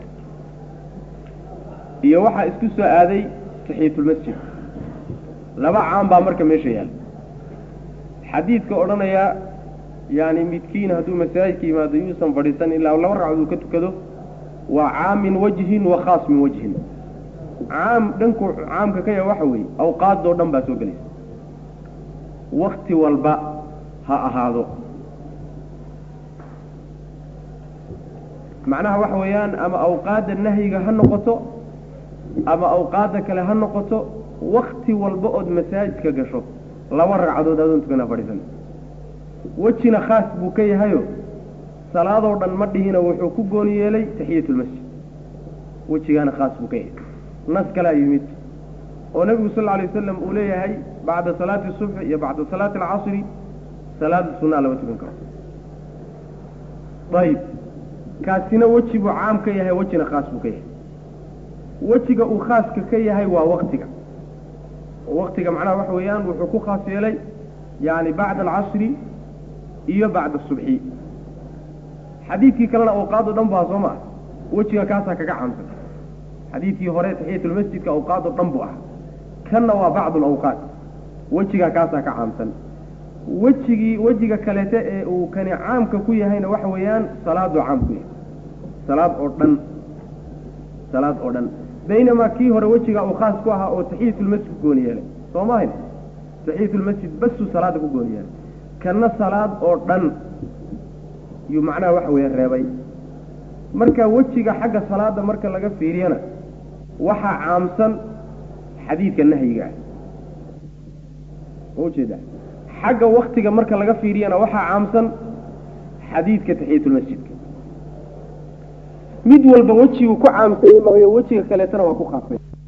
Speaker 1: iyo waxaa isku soo aaday taxiyatulmasjid laba caam baa marka meesha yaal xadiidka odhanaya yani midkiin hadduu masaajidka yimaado yuusan fadhiisan ilaa laba ragcod uu ka tukado waa caam min wajhin wa khaas min wajhin caam dhanku caamka ka yaha waxa weeye awqaadoo dhan baa soo gelaysa wakti walba ha ahaado macnaha waxa weeyaan ama awqaadda nahyiga ha noqoto ama awqaadda kale ha noqoto wakti walba ood masaajidka gasho laba ragcadood adoon tukana fadhiisan wejina khaas buu ka yahayo salaadoo dhan ma dhihina wuxuu ku gooni yeelay taxiyatulmasjid wejigaana khaas buu ka yahay nas kalaa yimid oo nebigu sal alay wasalam uu leeyahay bacda salaati subxi iyo bacda salaati alcasri salaada sunaa lama tukan karo ayib kaasina weji buu caam ka yahay wejina khaas buu ka yahay wejiga uu khaaska ka yahay waa waktiga waktiga macnaha waxa weeyaan wuxuu ku khaas yeelay yani bacda alcasri iyo bacda asubxi xadiidkii kalena awqaad o dhan baa soo maa wejiga kaasaa kaga caamsan xadiidkii hore taxiyatulmasjidka awqaad o dhan buu ahaa kanna waa bacdu alawqaat wejiga kaasaa ka caamsan wejigii wejiga kaleete ee uu kani caamka ku yahayna waxa weeyaan salaaduu caam ku yahay salaad oo dhan salaad oo dhan baynamaa kii hore wejiga uu khaas ku ahaa oo taxiyatulmasjid ku gooni yeelay soo maahayn taxiyatulmasjid basuu salaada ku gooni yeelay kanna salaad oo dhan yuu macnaha waxa weeye reebay marka wejiga xagga salaada marka laga fiiriyana waxaa caamsan xadiidka nahyiga ah ujeeda xagga waktiga marka laga fiiriyana waxaa caamsan xadiidka taxiyatulmasjidka mid walba wejiguu ku caamsanyey maayo wejiga kaleetana waa ku khaasay